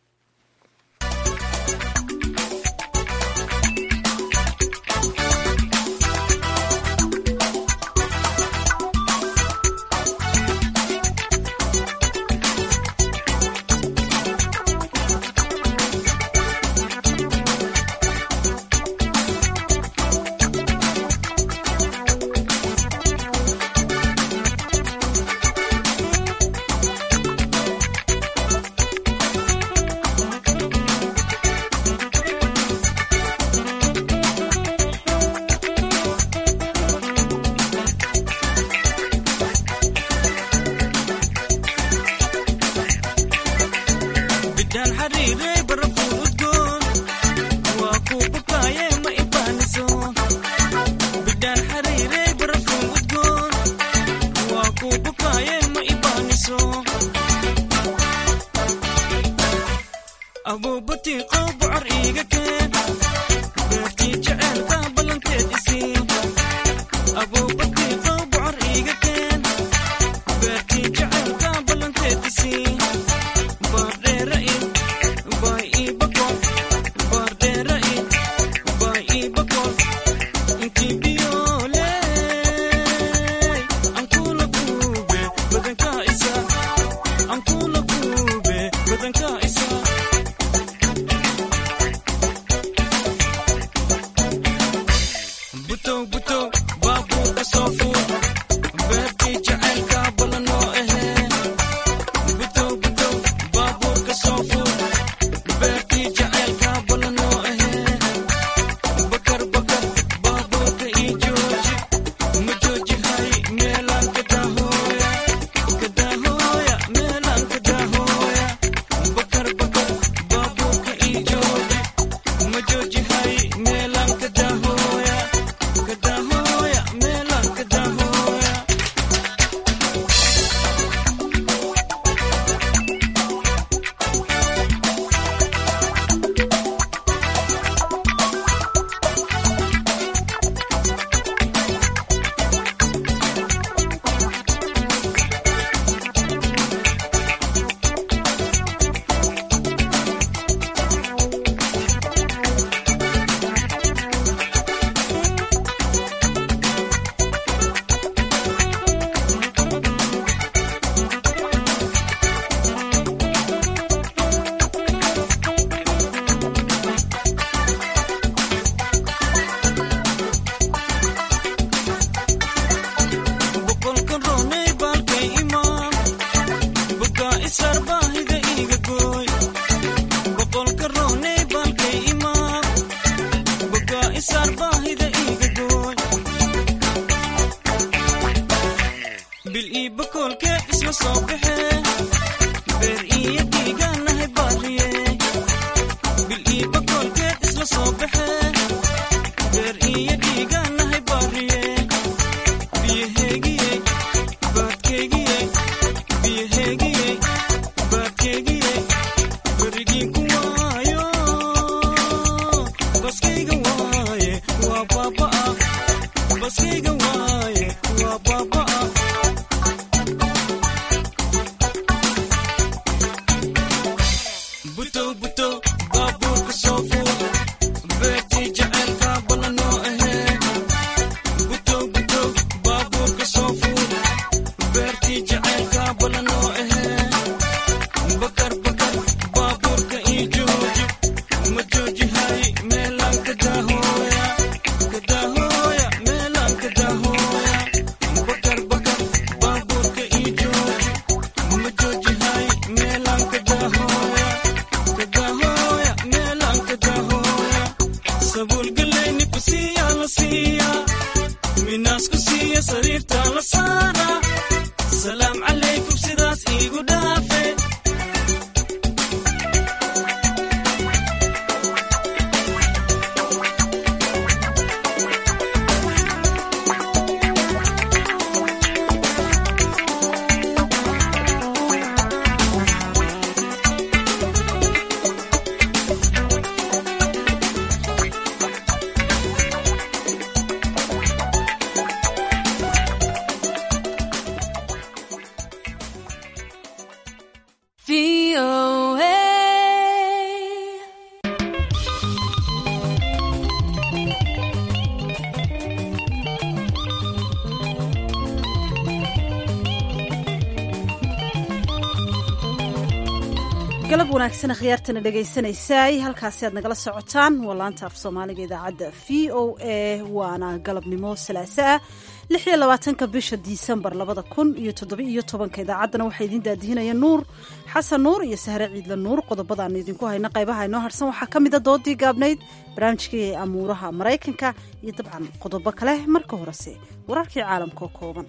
galab wanaagsan akhyaartana dhegaysanaysaay halkaasi aad nagala socotaan waa laanta af soomaaliga idaacadda v o a waana galabnimo salaaso ah lix iyo labaatanka bisha disembar labada kun iyo toddoba-iyo tobanka idaacaddana waxaa idiin daadihinaya nuur xasan nuur iyo sahre ciidla nuur qodobadaanu idinku hayna qaybaha inoo harsan waxaa ka mida doodii gaabnayd barnaamijkii amuuraha maraykanka iyo dabcan qodobo kale marka horese wararkii caalamka oo kooban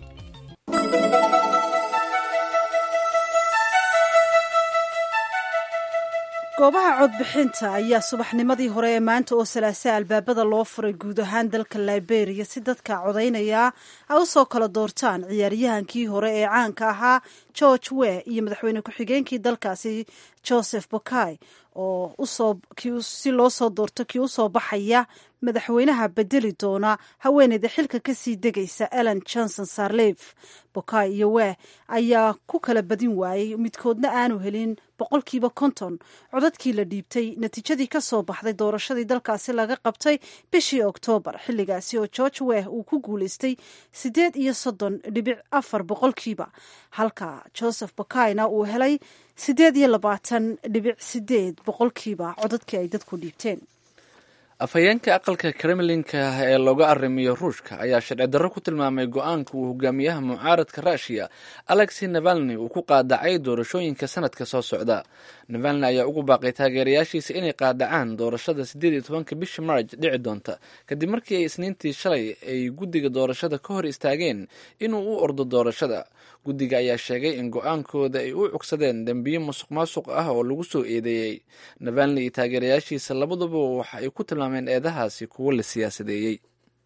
goobaha codbixinta ayaa subaxnimadii hore ee maanta oo salaasa albaabada loo furay guud ahaan dalka liberia si dadka codaynaya ay u soo kala doortaan ciyaaryahankii hore ee caanka ahaa george we iyo madaxweyne ku-xigeenkii dalkaasi joseph bokai oo si loo soo doorto kii usoo baxaya madaxweynaha bedeli doona haweeneyda xilka kasii degaysa ellen johnson sarlef bokai iyo we ayaa ku kala badin waayey midkoodna aanu helin boqolkiiba konton codadkii la dhiibtay natiijadii ka soo baxday doorashadii dalkaasi laga qabtay bishii oktoobar xilligaasi oo george weh uu ku guulaystay siddeed iyo soddon dhibic afar boqolkiiba halka joseph bokaina uu helay siddeed iyo labaatan dhibic sideed boqolkiiba codadkii ay dadku dhiibteen afhayeenka aqalka kremlinka ee looga arrimiyo ruushka ayaa sharci darro ku tilmaamay go-aanka uu hogaamiyaha mucaaradka ruushiya alexi navalni uu ku qaadacay doorashooyinka sanadka soo socda navalni ayaa ugu baaqay taageerayaashiisa inay qaadacaan doorashada siddeed iyo tobanka bisha marj dhici doonta kadib markii ay isniintii shalay ay guddiga doorashada ka hor istaageen inuu u ordo doorashada guddiga ayaa sheegay in go-aankooda ay u cugsadeen dembiyo musuq maasuq ah oo lagu soo eedeeyey navalni iyo taageerayaashiisa labaduba waxa ay ku tilmaameen eedahaasi kuwo la siyaasadeeyey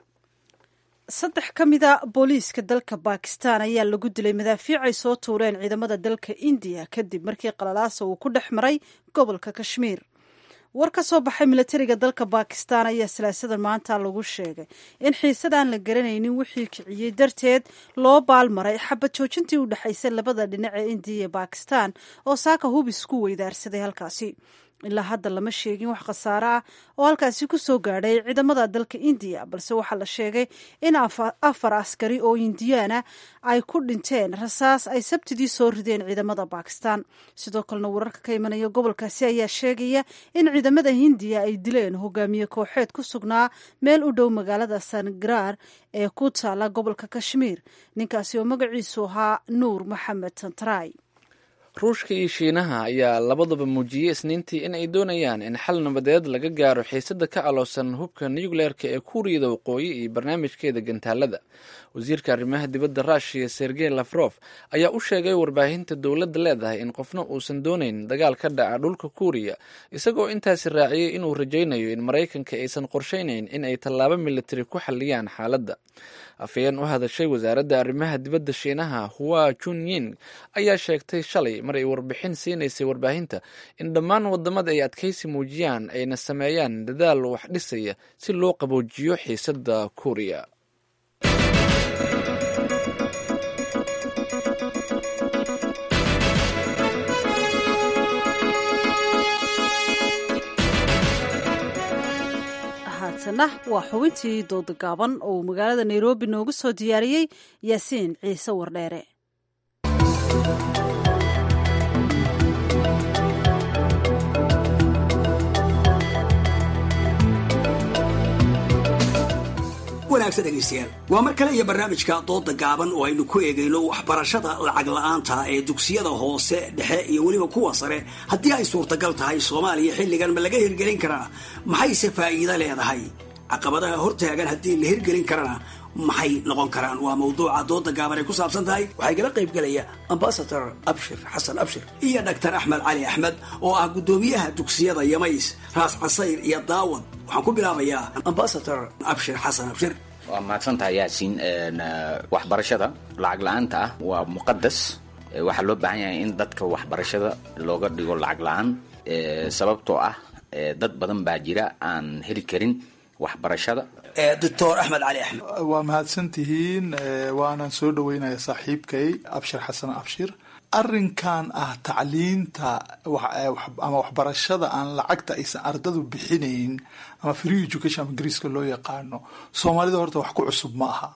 saddex ka mida booliiska dalka bakistan ayaa lagu dilay madaafiic ay soo tuureen ciidamada dalka indiya kadib markii qalalaasa uu ku dhex maray gobolka kashmiir war ka soo baxay milatariga dalka bakistan ayaa salaasadan maanta lagu sheegay in xiisadaan la garanaynin wixii kiciyey darteed loo baalmaray xabad joojintii u dhexaysay labada dhinac ee indiya iyo bakistan oo saaka hubis ku weydaarsaday halkaasi ilaa hadda lama sheegin wax khasaare ah oo halkaasi ku soo gaadhay ciidamada dalka indiya balse waxaa la sheegay in afar askari oo indiyaana ay ku dhinteen rasaas ay sabtidii soo rideen ciidamada bakistan sidoo kalena wararka ka imanaya gobolkaasi ayaa sheegaya in ciidamada hindiya ay dileen hogaamiye kooxeed ku sugnaa meel u dhow magaalada sangarar ee ku taala gobolka kashmiir ninkaasi oo magaciisu ahaa nuur maxamed tantray ruushka iyo shiinaha ayaa labadaba muujiyey isniintii in ay doonayaan in xal nabadeed laga gaaro xiisada ka aloosan hubka nucleerka ee kuuriyada waqooyi iyo barnaamijkeeda gantaalada wasiirka arrimaha dibadda ruushiya sergey lafrof ayaa u sheegay warbaahinta dowladda leedahay in qofna uusan doonayn dagaal ka dhaca dhulka kuuriya isagoo intaasi raaciyey inuu rajaynayo in maraykanka aysan qorshaynayn in ay tallaabo militari ku xalliyaan xaaladda afhayeen u hadashay wasaaradda arrimaha dibadda shiinaha hua junyin ayaa sheegtay shalay mar ay warbixin siinaysay warbaahinta in dhammaan wadamada ay adkaysi muujiyaan ayna sameeyaan dadaal wax dhisaya si loo qaboojiyo xiisadda kuuriya haatana waa xubintii dooda gaaban oo uu magaalada nairobi noogu soo diyaariyey yaasiin ciise wardheere wanaagsan dhegaystayaal waa mar kale iyo barnaamijka dooda gaaban oo aynu ku eegayno waxbarashada lacag la-aanta ee dugsiyada hoose dhexe iyo weliba kuwa sare haddii ay suurtagal tahay soomaaliya xilligan ma laga hirgelin karaa maxayse faa'iido leedahay caqabadaha hortaagan haddii la hirgelin karana maxay noqon karaan waa mawduuca dooda gaaban ay ku saabsan tahay waxaa igala qayb gelaya ambasador abshir xasan abshir iyo dhaktar axmed cali axmed oo ah guddoomiyaha dugsiyada yamays raas casayr iyo daawad waxaan ku bilaabayaa ambasador abshir xasan abshir waa mahadsantahay yaasiin waxbarashada lacag la-aanta ah waa muqadas waxaa loo baahan yahay in dadka waxbarashada looga dhigo lacag la-aan sababtoo ah dad badan baa jira aan heli karin waxbarashada doctor axmed cali axmed waa mahadsantihiin waanaan soo dhaweynaya saaxiibkay abshir xasan abshir arrinkan ah tacliinta ama waxbarashada aan lacagta aysan ardadu bixinayn ama free education ama ingiriiska loo yaqaano soomaalida horta wax ku cusub ma aha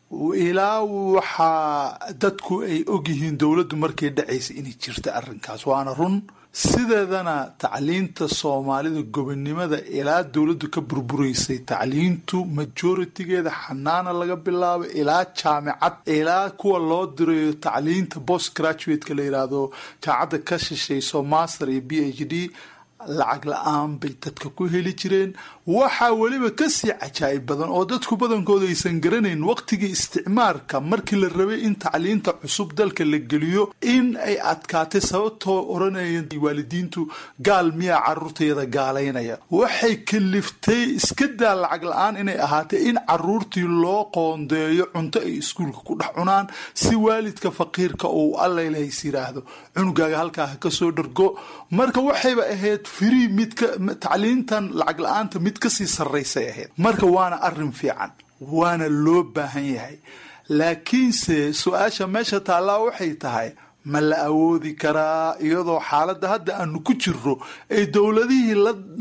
ilaa waxaa dadku ay ogyihiin dowladdu markay dhacaysa inay jirta arrinkaas waana run sideedana tacliinta soomaalida gobonnimada ilaa dowladdu ka burburaysay tacliintu majoritigeeda xanaana laga bilaabo ilaa jaamicad ilaa kuwa loo dirayo tacliinta post graduateka la yidhaahdo jaamacadda ka shishayso master iyo b h d lacag la-aan bay dadka ku heli jireen waxaa weliba kasii cajaa'ib badan oo dadku badankooda aysan garanayn waqtigii isticmaarka markii la rabay in tacliinta cusub dalka la geliyo in ay adkaatay sababtoo odhanayeen waalidiintu gaal miyaa caruurtayada gaalaynaya waxay kaliftay iska daa lacag la-aan inay ahaatay in caruurtii loo qoondeeyo cunto ay iskuulka ku dhex cunaan si waalidka faqiirka uu allailahays yiraahdo cunugaaga halkaa ha kasoo dhargo marka waxayba ahayd free midka tacliintan lacag la-aanta mid kasii sarraysay ahayd marka waana arin fiican waana loo baahan yahay laakiinse su-aasha meesha taallaa waxay tahay ma la awoodi karaa iyadoo xaaladda hadda aanu ku jirro ay dowladihii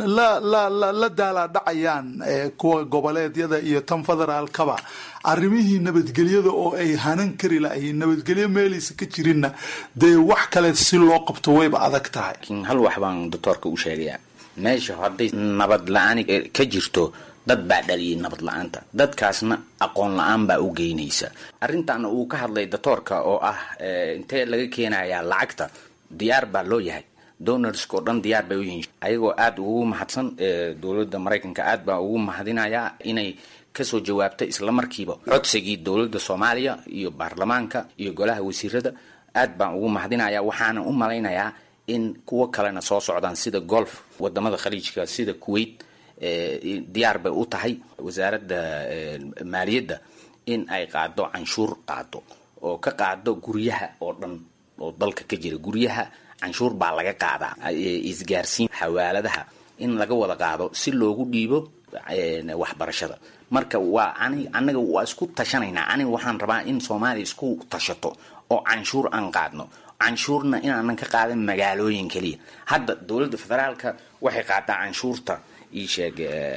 la daalaadhacayaan kuwa goboleedyada iyo tan federaalkaba arrimihii nabadgelyada oo ay hanan kari lahayn nabadgelyo meelaysa ka jirinna dee wax kale si loo qabto wayba adag tahay hal wax baan doctoorka u sheegayaa meesha hadday nabad la-aan ka jirto dad baa dhaliyay nabad la-aanta dadkaasna aqoon la-aan baa u geynaysa arrintan uu ka hadlay doctoorka oo ah intee laga keenayaa lacagta diyaar baa loo yahay donorska oo dhan diyaar bay u yihiin ayagoo aada ugu mahadsan dowladda maraykanka aad baa ugu mahadinayaa inay kasoo jawaabtay islamarkiiba codsigii dowladda soomaaliya iyo baarlamaanka iyo golaha wasiirada aad baan ugu mahadinayaa waxaana u malaynayaa in kuwo kalena soo socdaan sida golf wadamada khaliijka sida kuwait diyaar bay u tahay wasaaradda maaliyadda in ay qaado canshuur qaado oo ka qaado guryaha oo dhan oo dalka ka jira guryaha canshuur baa laga qaadaa isgaarsiin xawaaladaha in laga wada qaado si loogu dhiibo waxbarashada marka waa ani anaga waa isku tashanaynaa aniga waxaan rabaa in soomaaliya isku tashato oo canshuur aan qaadno canshuurna inaanan ka qaadan magaalooyin keliya hadda dowladda federaalka waxay qaadaa canshuurta iisheeg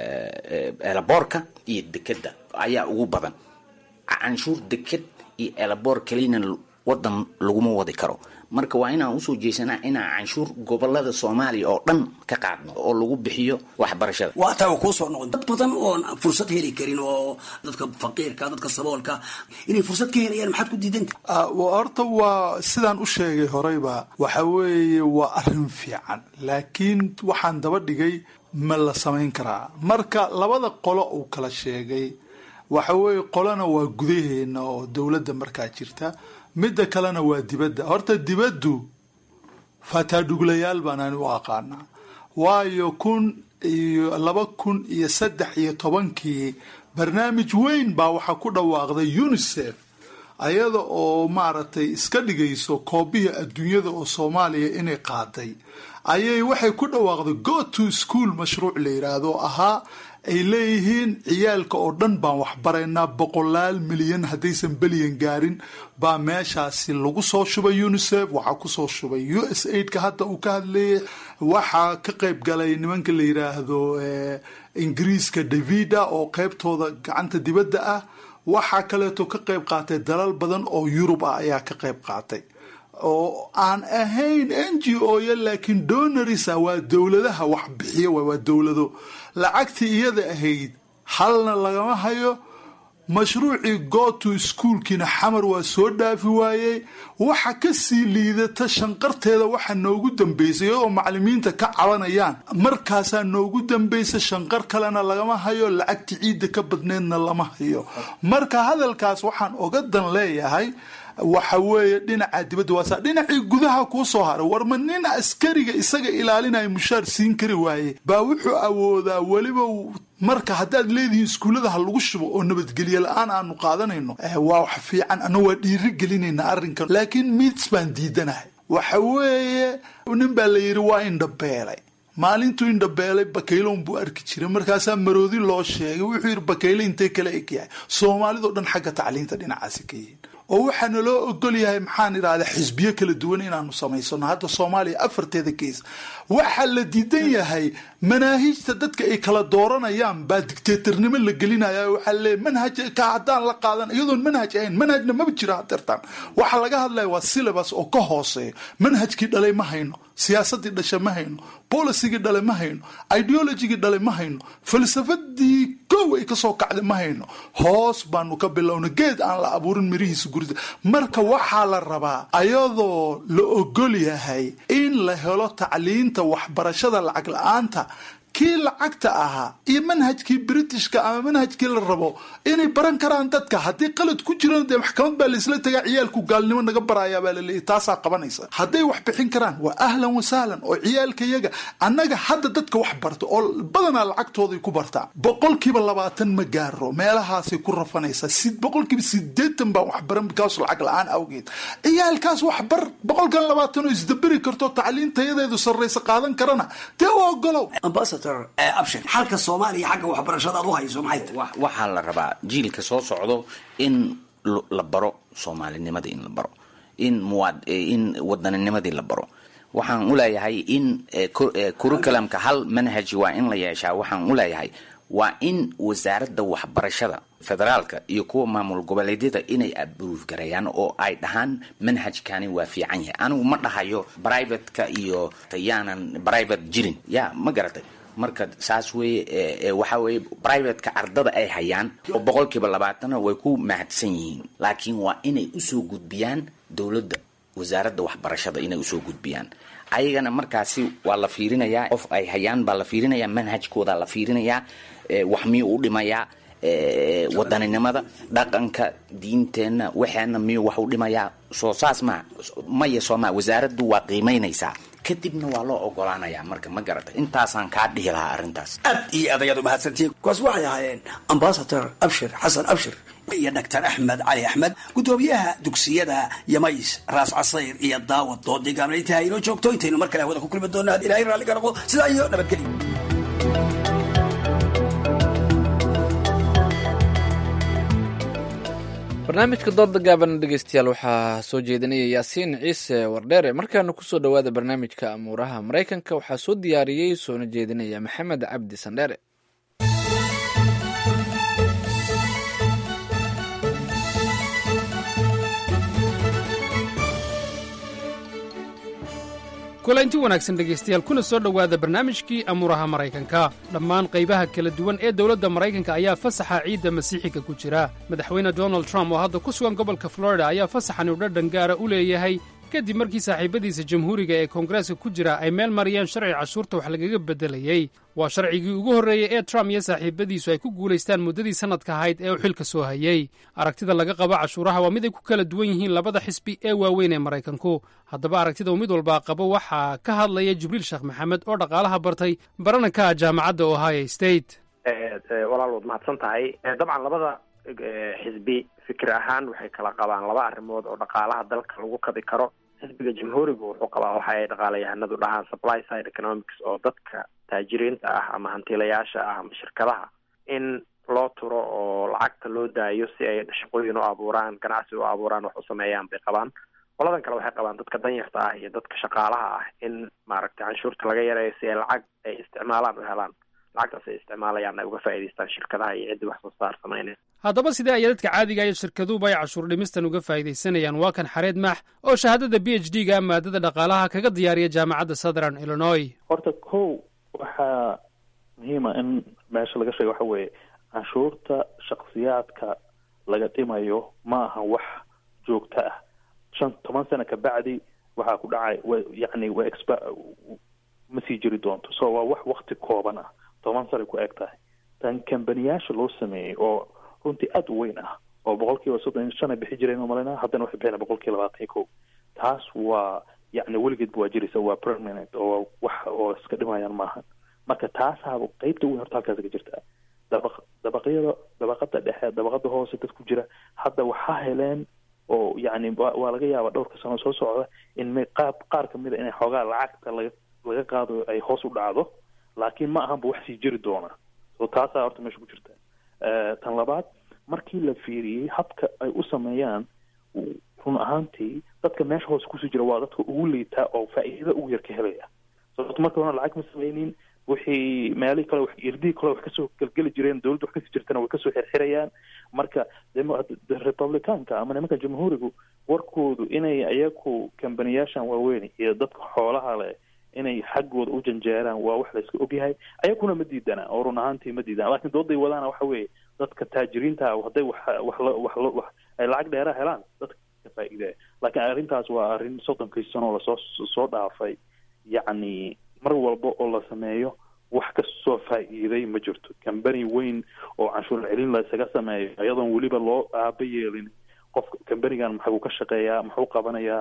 elaboorka iyo dekeda ayaa ugu badan canshuur deked iyo elaboor keliyana wadan laguma wadi karo marka waa inaan usoo jeesanaa inaan canshuur gobolada soomaaliya oo dhan ka qaadno oo lagu bixiyo waxbarashada waa taa kuu soo noqon dad badan oon fursad heli karin oo dadka faqiirka dadka saboolka inay fursad ka helayaan maxaad ku diidanta horta waa sidaan u sheegay horeyba waxa weeye waa arrin fiican laakiin waxaan daba dhigay ma la samayn karaa marka labada qolo uu kala sheegay waxa weeye qolona waa gudaheena oo dowladda markaa jirta midda kalena waa dibadda horta dibaddu fataadhuglayaal baan ani u aqaanaa waayo kun iyo laba kun iyo saddex iyo tobankii barnaamij weyn baa waxaa ku dhawaaqday unisef ayada oo maaragtay iska dhigayso koobihii adduunyada oo soomaaliya inay qaaday ayay waxay ku dhawaaqday go to school mashruuc la yidhaahdo ahaa ay leeyihiin ciyaalka oo dhan baan waxbaraynaa boqolaal milyan haddaysan belyan gaarin baa meeshaasi lagu soo shubay unisef waxaa kusoo shubay u s aidka hadda uu ka hadlayay waxaa ka qayb galay nimanka la yidhaahdo ingiriiska davida oo qeybtooda gacanta dibadda ah waxaa kaleeto ka qayb qaatay dalal badan oo yurub ah ayaa ka qayb qaatay oo aan ahayn n g o ya laakiin donorisa waa dowladaha wax bixiya waay waa dowlado lacagtii iyada ahayd halna lagama hayo mashruucii goto iskuolkiina xamar waa soo dhaafi waayey waxa kasii liidata shanqarteeda waxa noogu dambeysay iyadoo macalimiinta ka cabanayaan markaasaa noogu dambaysa shanqar kalena lagama hayo lacagti ciidda ka badneedna lama hayo marka hadalkaas waxaan oga dan leeyahay waxa weeye dhinaca dibadda waasa dhinacii gudaha kuu soo haray warma nin askariga isaga ilaalinaya mushaar siin kari waaye baa wuxuu awoodaa weliba marka haddaad leedihiin iskuullada ha lagu shubo oo nabadgelye la-aan aanu qaadanayno waa wax fiican ana waa dhiiri gelinayna arrinkan laakiin mids baan diidanahay waxa weeye nin baa la yidhi waa indhabeelay maalintuu indhabeelay bakayloon buu arki jiray markaasaa maroodi loo sheegay wuxuu yidhi bakayle intay kala eg yahay soomaalidao dhan xagga tacliinta dhinacaasi ka yihiin oo waxaana loo ogol yahay maxaan idhahdaa xisbiyo kala duwan inaanu samaysano hadda soomaaliya afarteeda kees waxaa la diidan yahay manaahijta dadka ay kala dooranayaan baa dictatornimo la gelinaya waxaa leeyahy manhaj ka haddaan la qaadan iyadoon manhaj ahayn manhajna maba jiro hadeertaan waxaa laga hadlaya waa syllabus oo ka hooseeya manhajkii dhalay ma hayno siyaasadii dhasha ma hayno bolicygii dhale ma hayno ideologigii dhale ma hayno falsafadii kow ay kasoo kacda ma hayno hoos baanu ka bilowna geed aan la abuurin mirihiisa gurida marka waxaa la rabaa ayadoo la ogol yahay in la helo tacliinta waxbarashada lacag la-aanta kii lacagta ahaa iyo manhajkii britishka ama manhajkii la rabo inay baran karaan dadka haddii qalad ku jiran dee maxkamad baa laisla tagaa ciyaalku gaalnimo naga barayaa baa laleeyahy taasaa qabanaysa hadday wax bixin karaan waa ahlan wasahlan oo ciyaalka yaga annaga hadda dadka wax barta oo badanaa lacagtooday ku bartaa boqolkiiba labaatan ma gaaro meelahaasay ku rafanaysaa si boqolkiiba sideetan baan wax baran bikaas lacag la-aan awgeed ciyaalkaas wax bar boqolkan labaatan oo isdaberi karto tacliintayadeedu sarraysa qaadan karana dee u ogolow abshir xalka soomaaliya xagga waxbarashada aad u hayso maxay tahay waxaa la rabaa jiilka soo socdo in la baro soomaalinimadii in la baro in muwaad in wadaninnimadii la baro waxaan u leeyahay in curriculumka hal manhaj waa in la yeeshaa waxaan u leeyahay waa in wasaaradda waxbarashada federaalka iyo kuwa maamul goboleedyada inay abruuf gareeyaan oo ay dhahaan manhajkani waa fiican yahay anigu ma dhahayo privateka iyo yaanan private jirin ya ma garatay marka saas weye waxa weye privateka ardada ay hayaan oo boqolkiiba labaatana way ku mahadsan yihiin laakiin waa inay usoo gudbiyaan dowladda wasaaradda waxbarashada inay usoo gudbiyaan ayagana markaasi waa la fiirinayaa qof ay hayaan baa la fiirinayaa manhajkooda la fiirinayaa wax miyuu u dhimayaa wadaninimada dhaqanka diinteenna waxeena miyuu wax u dhimayaa soo saas maa maya sooma wasaaraddu waa qiimaynaysaa kadibna waa loo ogolaanayaa marka ma garata intaasaan kaa dhihi lahaa arrintaas aad iyo aad ayaad umahadsantihiin kuwaas waxay ahaayeen ambasador abshir xasan abshir iyo doctor axmed cali axmed guddoomiyaha dugsiyada yamays raas casayr iyo daawad doodigaana intaha inoo joogto intaynu mar kale hawada ku kulmi doona had ilahay raalliga noqdo sidaa iyo nabadgelyo barnaamijka dooda gaaban dhegeystayaal waxaa soo jeedinaya yaasiin ciise wardheere markaana kusoo dhowaada barnaamijka amuuraha maraykanka waxaa soo diyaariyey soona jeedinaya maxamed cabdi sandheere kulanti wanaagsan dhegaystayaal kuna soo dhowaada barnaamijkii amuuraha maraykanka dhammaan qaybaha kala duwan ee dowladda maraykanka ayaa fasaxa ciidda masiixiga ku jira madaxweyne donald trump oo hadda ku sugan gobolka florida ayaa fasaxan uu dhadhan gaara u leeyahay kadib markii saaxiibadiisa jamhuuriga ee koongareeska ku jira ay meel mariyeen sharci cashuurta wax lagaga beddelayey waa sharcigii ugu horreeyey ee trump iyo saaxiibadiisu ay ku guulaystaan muddadii sannadka ahayd ee uu xilka soo hayey aragtida laga qabo cashuuraha waa mid ay ku kala duwan yihiin labada xisbi ee waaweyn ee maraykanku haddaba aragtida uu mid walbaa qabo waxaa ka hadlaya jibriil sheekh maxamed oo dhaqaalaha bartay barananka jaamacadda ohio state walaal waad mahadsan tahay dabcan labada xisbi fikir ahaan waxay kala qabaan laba arrimood oo dhaqaalaha dalka lagu kabi karo xisbiga jamhuuriga wuxuu qabaa waxa ay dhaqaalayahanadu dhahaan supply side economics oo dadka taajiriinta ah ama hantiilayaasha ah ama shirkadaha in loo turo oo lacagta loo daayo si ay shaqooyin u abuuraan ganacsi u abuuraan wax u sameeyaan bay qabaan qoladan kale waxay qabaan dadka danyarta ah iyo dadka shaqaalaha ah in maaragtay canshuurta laga yareeyo si ay lacag ay isticmaalaan u helaan lacagtaas ay isticmaalayaan ay uga faa'idaystaan shirkadaha iyo ciddii wax soo saar samaynaya haddaba sidee ayaa dadka caadiga iyo shirkaduhuba ay cashuur dhimistan uga faa'iidaysanayaan waa kan xareed maax oo shahaadada b h d ga maadada dhaqaalaha kaga diyaariya jaamacadda southern illinois horta kow waxaa muhiima in meesha laga sheega waxa weeye canshuurta shaksiyaadka laga dhimayo ma aha wax joogto ah shan toban sano kabacdi waxaa ku dhacay yani wa exp ma sii jiri doonto so waa wax wakti kooban ah toban sanay ku eg tahay tan kambaniyaasha loo sameeyey oo runtii aada u weyn ah oo boqol kiiba soddon iyo shan ay bixi jireen umaleyna haddana waxay bixina boqol kiiba labaatan iyo kow taas waa yacni weligeedba waa jiraysa waa permanent oo wax oo iska dhimayaan maaha marka taasaaba qeybta weyn horta halkaas ka jirta dabaq dabaqyada dabaqada dhexe dabaqada hoose dad ku jira hadda waxaa heleen oo yacni waa laga yaaba dhowrka sano soo socda in m qaab qaar kamid a inay xoogaa lacagta laga laga qaado ay hoos u dhacdo laakiin ma ahanba wax sii jiri doona so taasaa horta meesha ku jirta tan labaad markii la fiiriyey habka ay u sameeyaan run ahaantii dadka meesha hoose kusii jira waa dadka ugu liitaa oo faa'iidada ugu yar ka helaya sababto marka horena lacag ma samaynin wixii meelihii kale irdihii kale wax kasoo gelgeli jireen dowladda wax kasii jirtana way kasoo xirxirayaan marka republicaanka ama nimanka jamhuurigu warkoodu inay iyaku kambaniyaashan waaweyn iyo dadka xoolaha leh inay xaggooda u janjeeraan waa wax la iska ogyahay ayakuna ma diidana oo run ahaantii ma diidana laakiin dooday wadaana waxa weeye dadka taajiriinta hadday wax wax wax wax ay lacag dheera helaan dadka ka faa'iidaya laakiin arrintaas waa arrin soddonkii sano lasoo soo dhaafay yacni mar walba oo la sameeyo wax kasoo faa'iiday ma jirto cambany weyn oo canshuur celin la isaga sameeyo iyadoon weliba loo aaba yeelin qofka cambanigan maxuu ka shaqeeyaa muxuu qabanayaa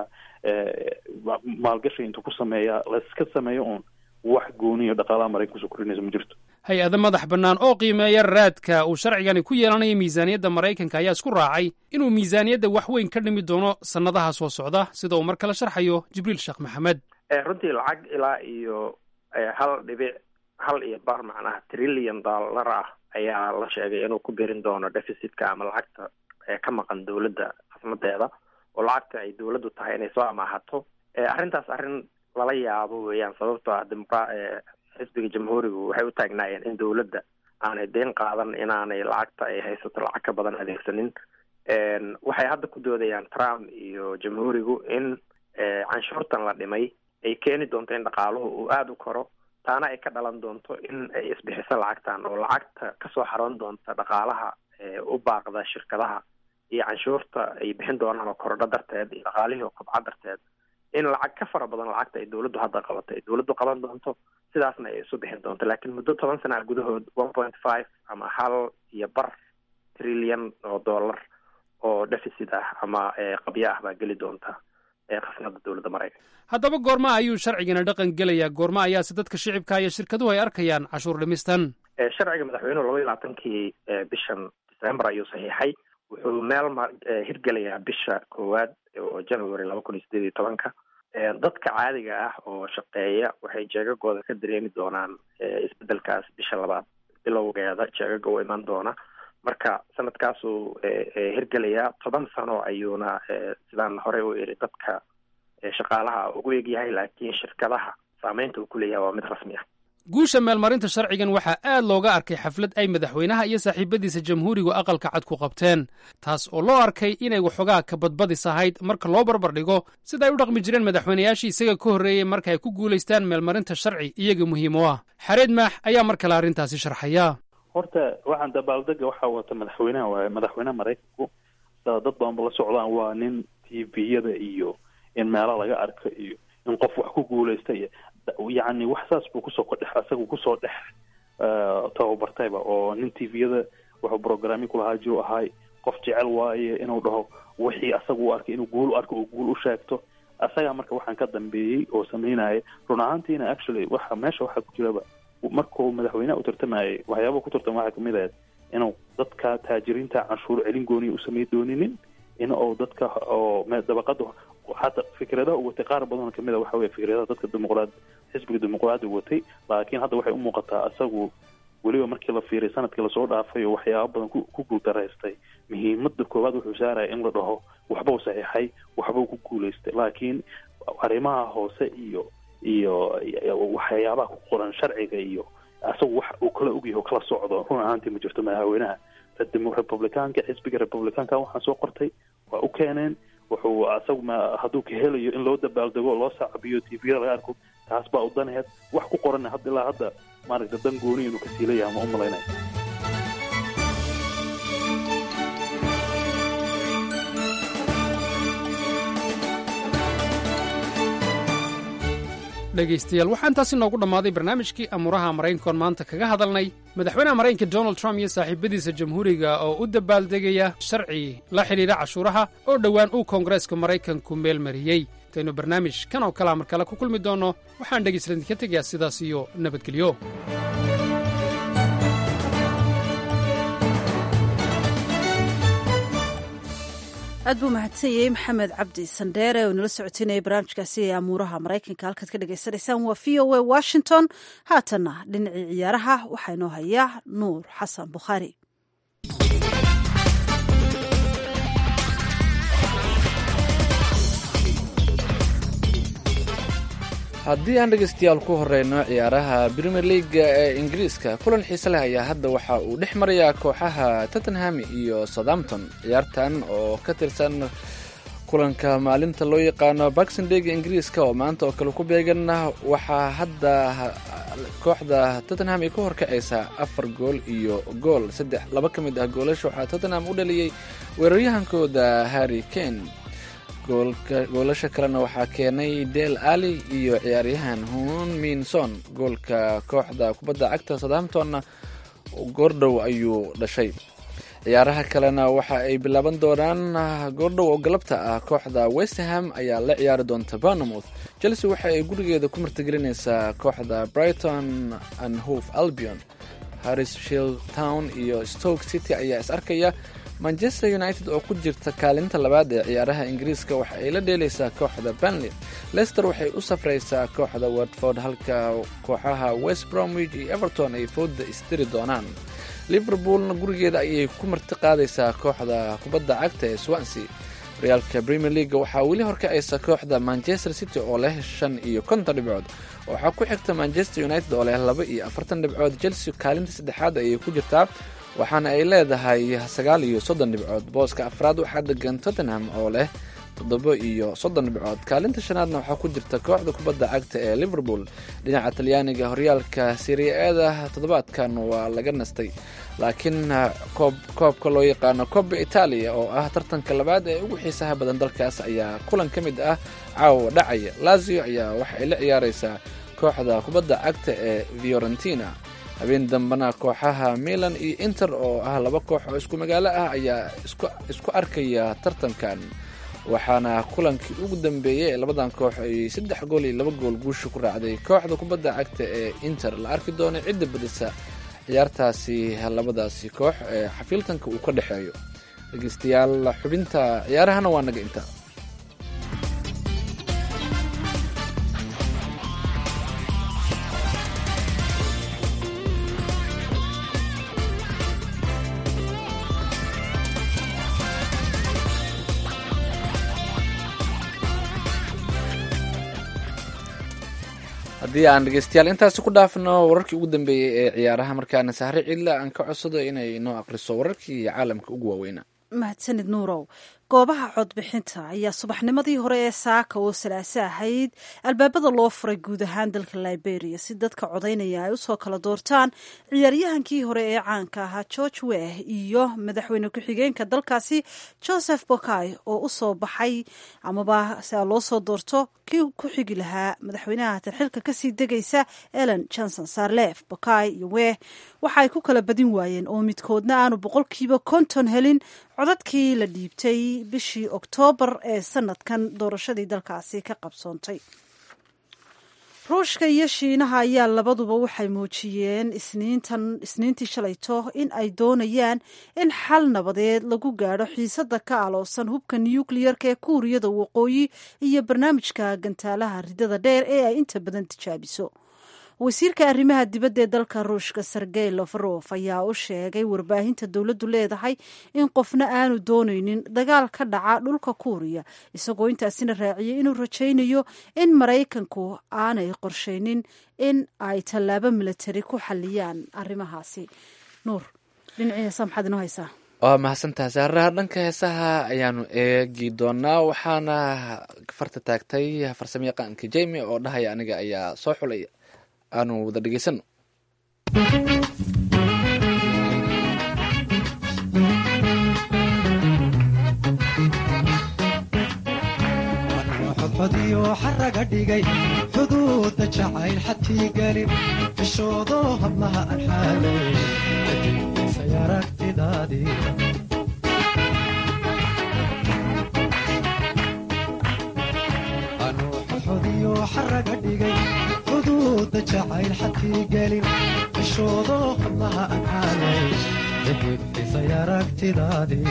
maalgashi intuu ku sameeyaa la iska sameeyo uun wax gooniyo dhaqaalaha maraykan kusoo kordhinaysa ma jirto hay-ado madax bannaan oo qiimeeya raadka uu sharcigani ku yeelanayo miisaaniyadda maraykanka ayaa isku raacay inuu miisaaniyadda wax weyn ka dhimi doono sannadaha soo socda sida uu mar kale sharxayo jibriil sheekh maxamed runtii lacag ilaa iyo hal dhibic hal iyo bar macnaha trillion dollar ah ayaa la sheegay inuu ku berin doono deficitka ama lacagta ka maqan dowladda khasnadeeda oo lacagta ay dowladdu tahay inay soo amaahato arrintaas arrin lala yaabo weeyaan sababtoo ah dimuqra xisbiga jamhuurigu waxay u taagnaayeen in dowladda aanay deyn qaadan inaanay lacagta ay haysato lacag ka badan adeegsanin waxay hadda ku doodayaan trump iyo jamhuurigu in canshuurtan la dhimay ay keeni doonto in dhaqaaluhu uu aada u koro taana ay ka dhalan doonto in ay isbixiso lacagtan oo lacagta kasoo xaroon doonta dhaqaalaha u baaqda shirkadaha iyo canshuurta ay bixin doonaan oo korodho darteed iyo dhaqaalihii oo kobca darteed in lacag ka fara badan lacagta ay dowladdu hadda qabato ay dowladdu qaban doonto sidaasna ay isu bixin doonto laakiin muddo toban sana gudahood one point five ama hal iyo bar trillion oo dollar oo deficit ah ama qabyo ah baa geli doonta khasnada dowladda maraykanka haddaba goorma ayuu sharcigana dhaqan gelayaa goorma ayaase dadka shicibka iyo shirkaduhu ay arkayaan cashuur dhimistan sharciga madaxweynuhu laba iyo labaatankii bishan december ayuu saxiixay wuxuu meel ma hirgelayaa bisha koowaad oo january laba kun iyo sideed iyo tobanka dadka caadiga ah oo shaqeeya waxay jeegagooda ka dareemi doonaan isbedelkaas bisha labaad bilowgeeda jeegaga u iman doona marka sanadkaasuu hirgelayaa toban sano ayuuna sidaan horey u iri dadka shaqaalaha ugu egyahay laakiin shirkadaha saameynta uu ku leeyahay waa mid rasmi ah guusha meelmarinta sharcigan waxaa aad looga arkay xaflad ay madaxweynaha iyo saaxiibadiisa jamhuurigu aqalka cad ku qabteen taas oo loo arkay inay waxoogaa ka badbadis ahayd marka loo barbar dhigo sida ay u dhaqmi jireen madaxweynayaashii isaga ka horreeyey marka ay ku guulaystaan meelmarinta sharci iyaga muhiim u ah xareed maax ayaa mar kale arrintaasi sharxaya horta waxaan dabaaldega waxaa wata madaxweynaha waaye madaxweynaha maraykanku sida dad badanba la socdaan waa nin t v-yada iyo in meelo laga arko iyo in qof wax ku guulaysta iyo yacni wax saas buu kusoo kodhex asagu kusoo dhex tababartayba oo nin t v-yada wuxuu programming kulahaa jiru ahay qof jecel waaye inuu dhaho wixii asagu u arkay inuu guul u arko oo guul u sheegto asagaa marka waxaan ka dambeeyey oo sameynaya run ahaantiina actually waxa meesha waxaa ku jiraba markuu madaxweyneha u tartamayay waxyaaba ku tartama waxaa kamid ahayd inuu dadka taajiriinta canshuur celin gooniya u samay dooninin in uu dadka oo dabaqada hata fikradaha u watay qaar badan kamid a waxa weye fikradaha dadka dimuqraad xisbiga dimuqraadiga watay laakiin hadda waxay u muuqataa isagu weliba markii la fiiriy sanadkii lasoo dhaafay oo waxyaaba badan ku guultaraystay muhiimada koowaad wuxuu saaraya in la dhaho waxbau saxiixay waxbau ku guulaystay laakiin arrimaha hoose iyo iyo waxyaabaha ku qoran sharciga iyo asagu wax uu kala ogyahay oo kala socdo run ahaantii ma jirto madaxweynaha republicaanka xisbiga republicaanka waxaan soo qortay waa u keeneen wuxuu asagu ma hadduu ka helayo in loo dabaaldego loo saacabiyo t v laga arko taas baa u danaheed wax ku qoran hadda ilaa hadda maaragta dan gooni inuu ka siilayaha ma u malaynaya dhegaystayaal waxaa intaasi noogu dhammaaday barnaamijkii amuuraha maraykankoon maanta kaga hadalnay madaxweynaha maraykanka donald trump iyo saaxiibadiisa jamhuuriga oo u dabaaldegaya sharci la xidhiidha cashuuraha oo dhowaan uu koongareeska maraykanku meel mariyey intaynu barnaamij kan oo kalea mar kale ku kulmi doonno waxaan dhegaystalan idinka tegayaa sidaas iyo nabadgelyo aad buu mahadsan yahay maxamed cabdi sandheere oo nala socotinaya barnaamijkaasi ee amuuraha maraykanka halkaad ka dhagaysanaysaan waa v o a washington haatanna dhinacii ciyaaraha waxaa inoo hayaa nuur xasan bukhaari haddii aan dhegeystayaal ku horeyno ciyaaraha premier leaga ee ingiriiska kulan xiise leh ayaa hadda waxa uu dhex marayaa kooxaha tottenham iyo southampton ciyaartan oo ka tirsan kulanka maalinta loo yaqaano baxindega ingiriiska oo maanta oo kale ku beegan waxaa hadda kooxda tottenham ay ka horkacaysaa afar gool iyo gool saddex laba ka mid ah goolasha waxaa tottenham u dhaliyey weeraryahankooda harry kane goolasha kalena waxaa keenay del ali iyo ciyaaryahan hun minson goolka kooxda kubadda cagta southamptonna goordhow ayuu dhashay ciyaaraha kalena waxa ay bilaaban doonaan goordhow oo galabta ah kooxda westerham ayaa la ciyaari doonta barnamouth chelsea waxa ay gurigeeda ku martigelinaysaa kooxda brighton and hove albion harrishield town iyo stoke city ayaa is arkaya manchester united oo ku jirta kaalinta labaad ee ciyaaraha ingiriiska waxa ay la dheelaysaa kooxda banley lester waxay u safraysaa kooxda watford halka kooxaha west bromwich iyo everton ay fooda istiri doonaan liverpoolna gurigeeda ayay ku marti qaadaysaa kooxda kubadda cagta ee swansea horyaalka premier leaga waxaa weli horkacaysa kooxda manchester city oo leh shan iyo konton dhibcood waxaa ku xigta manchester united oo leh laba iyo afartan dhibcood chelsea kaalinta saddexaad ayay ku jirtaa waxaana ay leedahay sagaal iyo soddon dhibcood booska afraad waxaa degan tottenham oo leh toddoba iyo soddon dhibcood kaalinta shanaadna waxaa ku jirta kooxda kubadda cagta ee liverpool dhinaca talyaaniga horyaalka siriya-eeda toddobaadkan waa laga nastay laakiin koobka loo yaqaano koba itaaliya oo ah tartanka labaad ee ugu xiisaha badan dalkaas ayaa kulan ka mid ah caawa dhacaya lazio ayaa waxa ay la ciyaareysaa kooxda kubadda cagta ee fiorentina habeen dambena kooxaha milan iyo inter oo ah laba koox oo isku magaalo ah ayaa isku arkaya tartankan waxaana kulankii ugu dambeeyey ee labadan koox ay saddex gool iyo laba gool guusha ku raacday kooxda kubadda cagta ee inter la arki doono cidda badisa ciyaartaasi labadaasi koox ee xafiiltanka uu ka dhexeeyo dhegeystayaal xubinta ciyaarahana waa naga inta haddii aan dhegeystayaal intaasi ku dhaafno wararkii ugu dambeeyey ee ciyaaraha markaana sahre cidla aan ka codsado inay noo aqriso wararkii caalamka ugu waaweynaa mahadsanid nuurow goobaha codbixinta ayaa subaxnimadii hore ee saaka oo salaaso ahayd albaabada loo furay guud ahaan dalka liberia si dadka codaynaya ay usoo kala doortaan ciyaaryahankii hore ee caanka ahaa george weh iyo madaxweyne ku-xigeenka dalkaasi joseph bokay oo usoo baxay amaba si loo soo doorto kii ku xigi lahaa madaxweynaha hatan xilka kasii degaysa ellen johnson sarlef bokay iyo weh waxa ay ku kala badin waayeen oo midkoodna aanu boqolkiiba konton helin codadkii la dhiibtay bishii oktoobar ee sanadkan doorashadii dalkaasi ka qabsoontay ruushka iyo shiinaha ayaa labaduba waxay muujiyeen isniintan isniintii shalayto in ay doonayaan in xal nabadeed lagu gaadho xiisada ka aloosan hubka nukliyarka ee kuuriyada waqooyi iyo barnaamijka gantaalaha ridada dheer ee ay inta badan tijaabiso wasiirka arrimaha dibadda ee dalka ruushka sergey lofarof ayaa u sheegay warbaahinta dowladdu leedahay in qofna aanu doonaynin dagaal ka dhaca dhulka kuuriya isagoo intaasina raaciyay inuu rajaynayo in maraykanku aanay qorshaynin in ay tallaabo milatari ku xaliyaan arrimahaasi nuur dhinacii heesa maxaad inoo haysaa waa mahadsantaha saaraha dhanka heesaha ayaanu eegi doonaa waxaana farta taagtay farsamo yaqaanka jemi oo dhahaya aniga ayaa soo xulaya aanu wada dhegeysano xodxodiyo xaraga dhigay xuduudda jacayl xadkii gelin fishoodo hablaha aan xaalay kadibisay aragtidaadii xodxodiyo xaraga dhigay xuduudda jacayl xadkii gelin fishoodo hablaha aan xaalay kadibisay aragtidaadii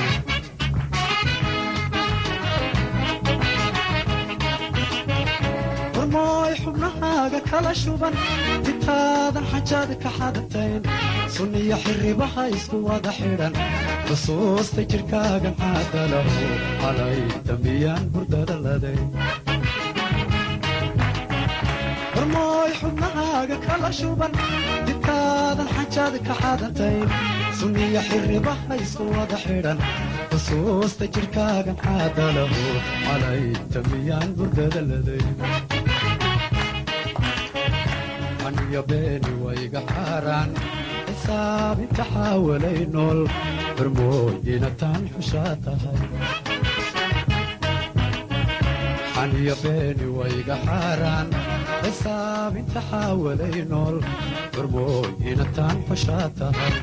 warmooy xubnahaaga kala shuban intaadan xajaad ka xadatayn sunniyo xirribaha isku wada xidhan xusuusta jidhkaagan caadalahu calay dambiyaan hurdada laday hormooy xubnahaaga kala shuban dibkaadan xajaad ka xadantayn sunniya xirribaha isku wada xidhan xusuusta jidhkaagan caadalahu calayta miyaan burdada ladayn aniyo beeni wayga xaaraan xisaabinta xaawalay nool hormooyina taan xushaa tahay xaniyo beeni wayga xaaraan xisaabinta xaawalay nool hormooyina taan xushaa tahay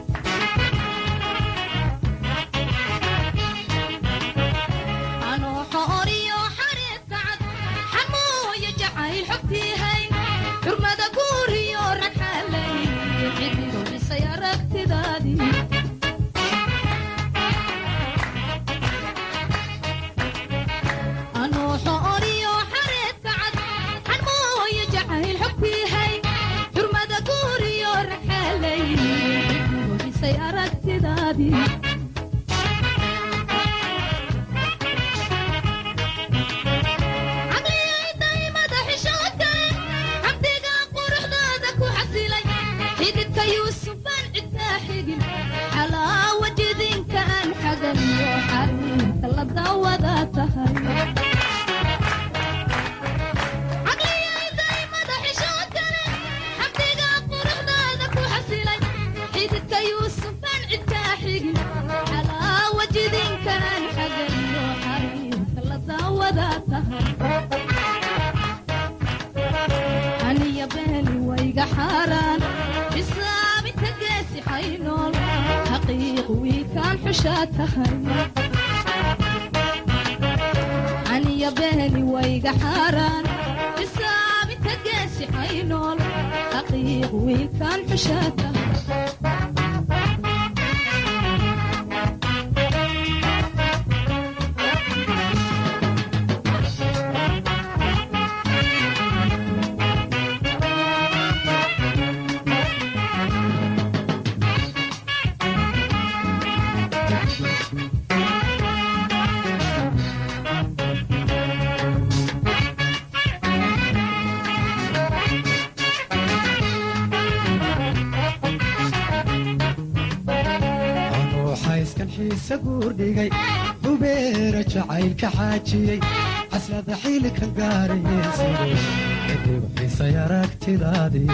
guurdhigay hubeera jacaylka xaajiyey caslada xiilka gaarayeensido kadib xisay aragtidaadii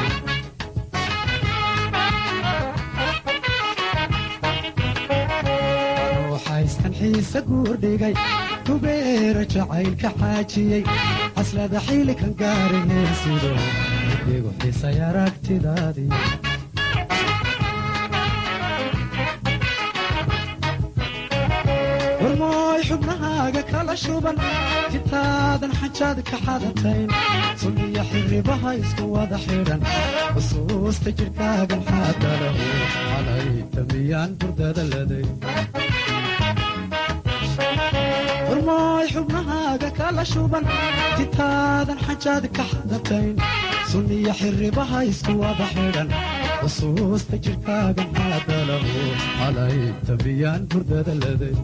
ruuxayskan xiise guurdhigay hubeera jacaylka xaajiyey caslada xiilka gaarayeensido kadib xisay aragtidaadii hormooy xubnahaaga kala shuban jitaadan xajaad ka xadatayn sunniya xirribaha isku wada xidhan xusuusta jidhkaagan xaadalahu calayta miyaan burdada laday hormooy xubnahaaga kala shuban jitaadan xajaad ka xadatayn sunniya xirribaha isku wada xidhan xusuusta jidhkaagan xaadalahu calayta miyaan burdada laday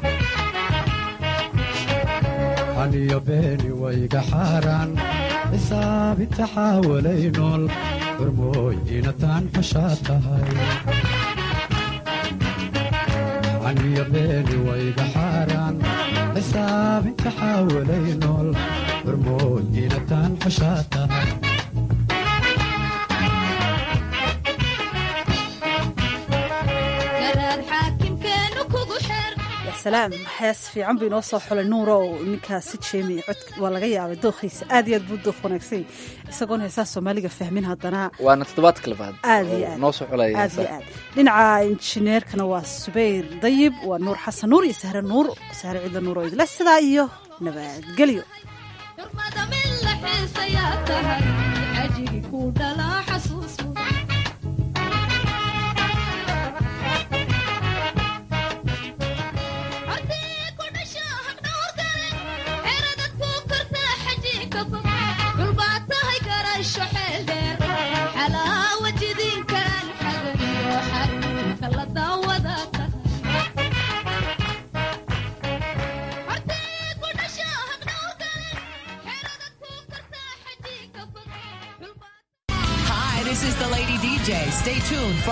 aniyo beeni wayga xaaraan xisaabinta xaawalay nool hormooy inataan xushaa tahay aniyo beeni wayga xaaraan xisaabinta xaawalay nool hormooy inataan xushaa tahay salaam hees fiican buu inoo soo xulay nuurow ninkaasi jeemi cod waa laga yaabay dookhiisa aad iyo aad buu dooq wanaagsany isagoon heesaha soomaaliga fahmin haddana waana toddobaadka labaad aad iyo aad noo soo xulaya aad iyo aad dhinaca injineerkana waa subayr dayib waa nuur xasan nuur iyo sahre nuur sahre cidla nuur oo idle sidaa iyo nabadgelyo tuned.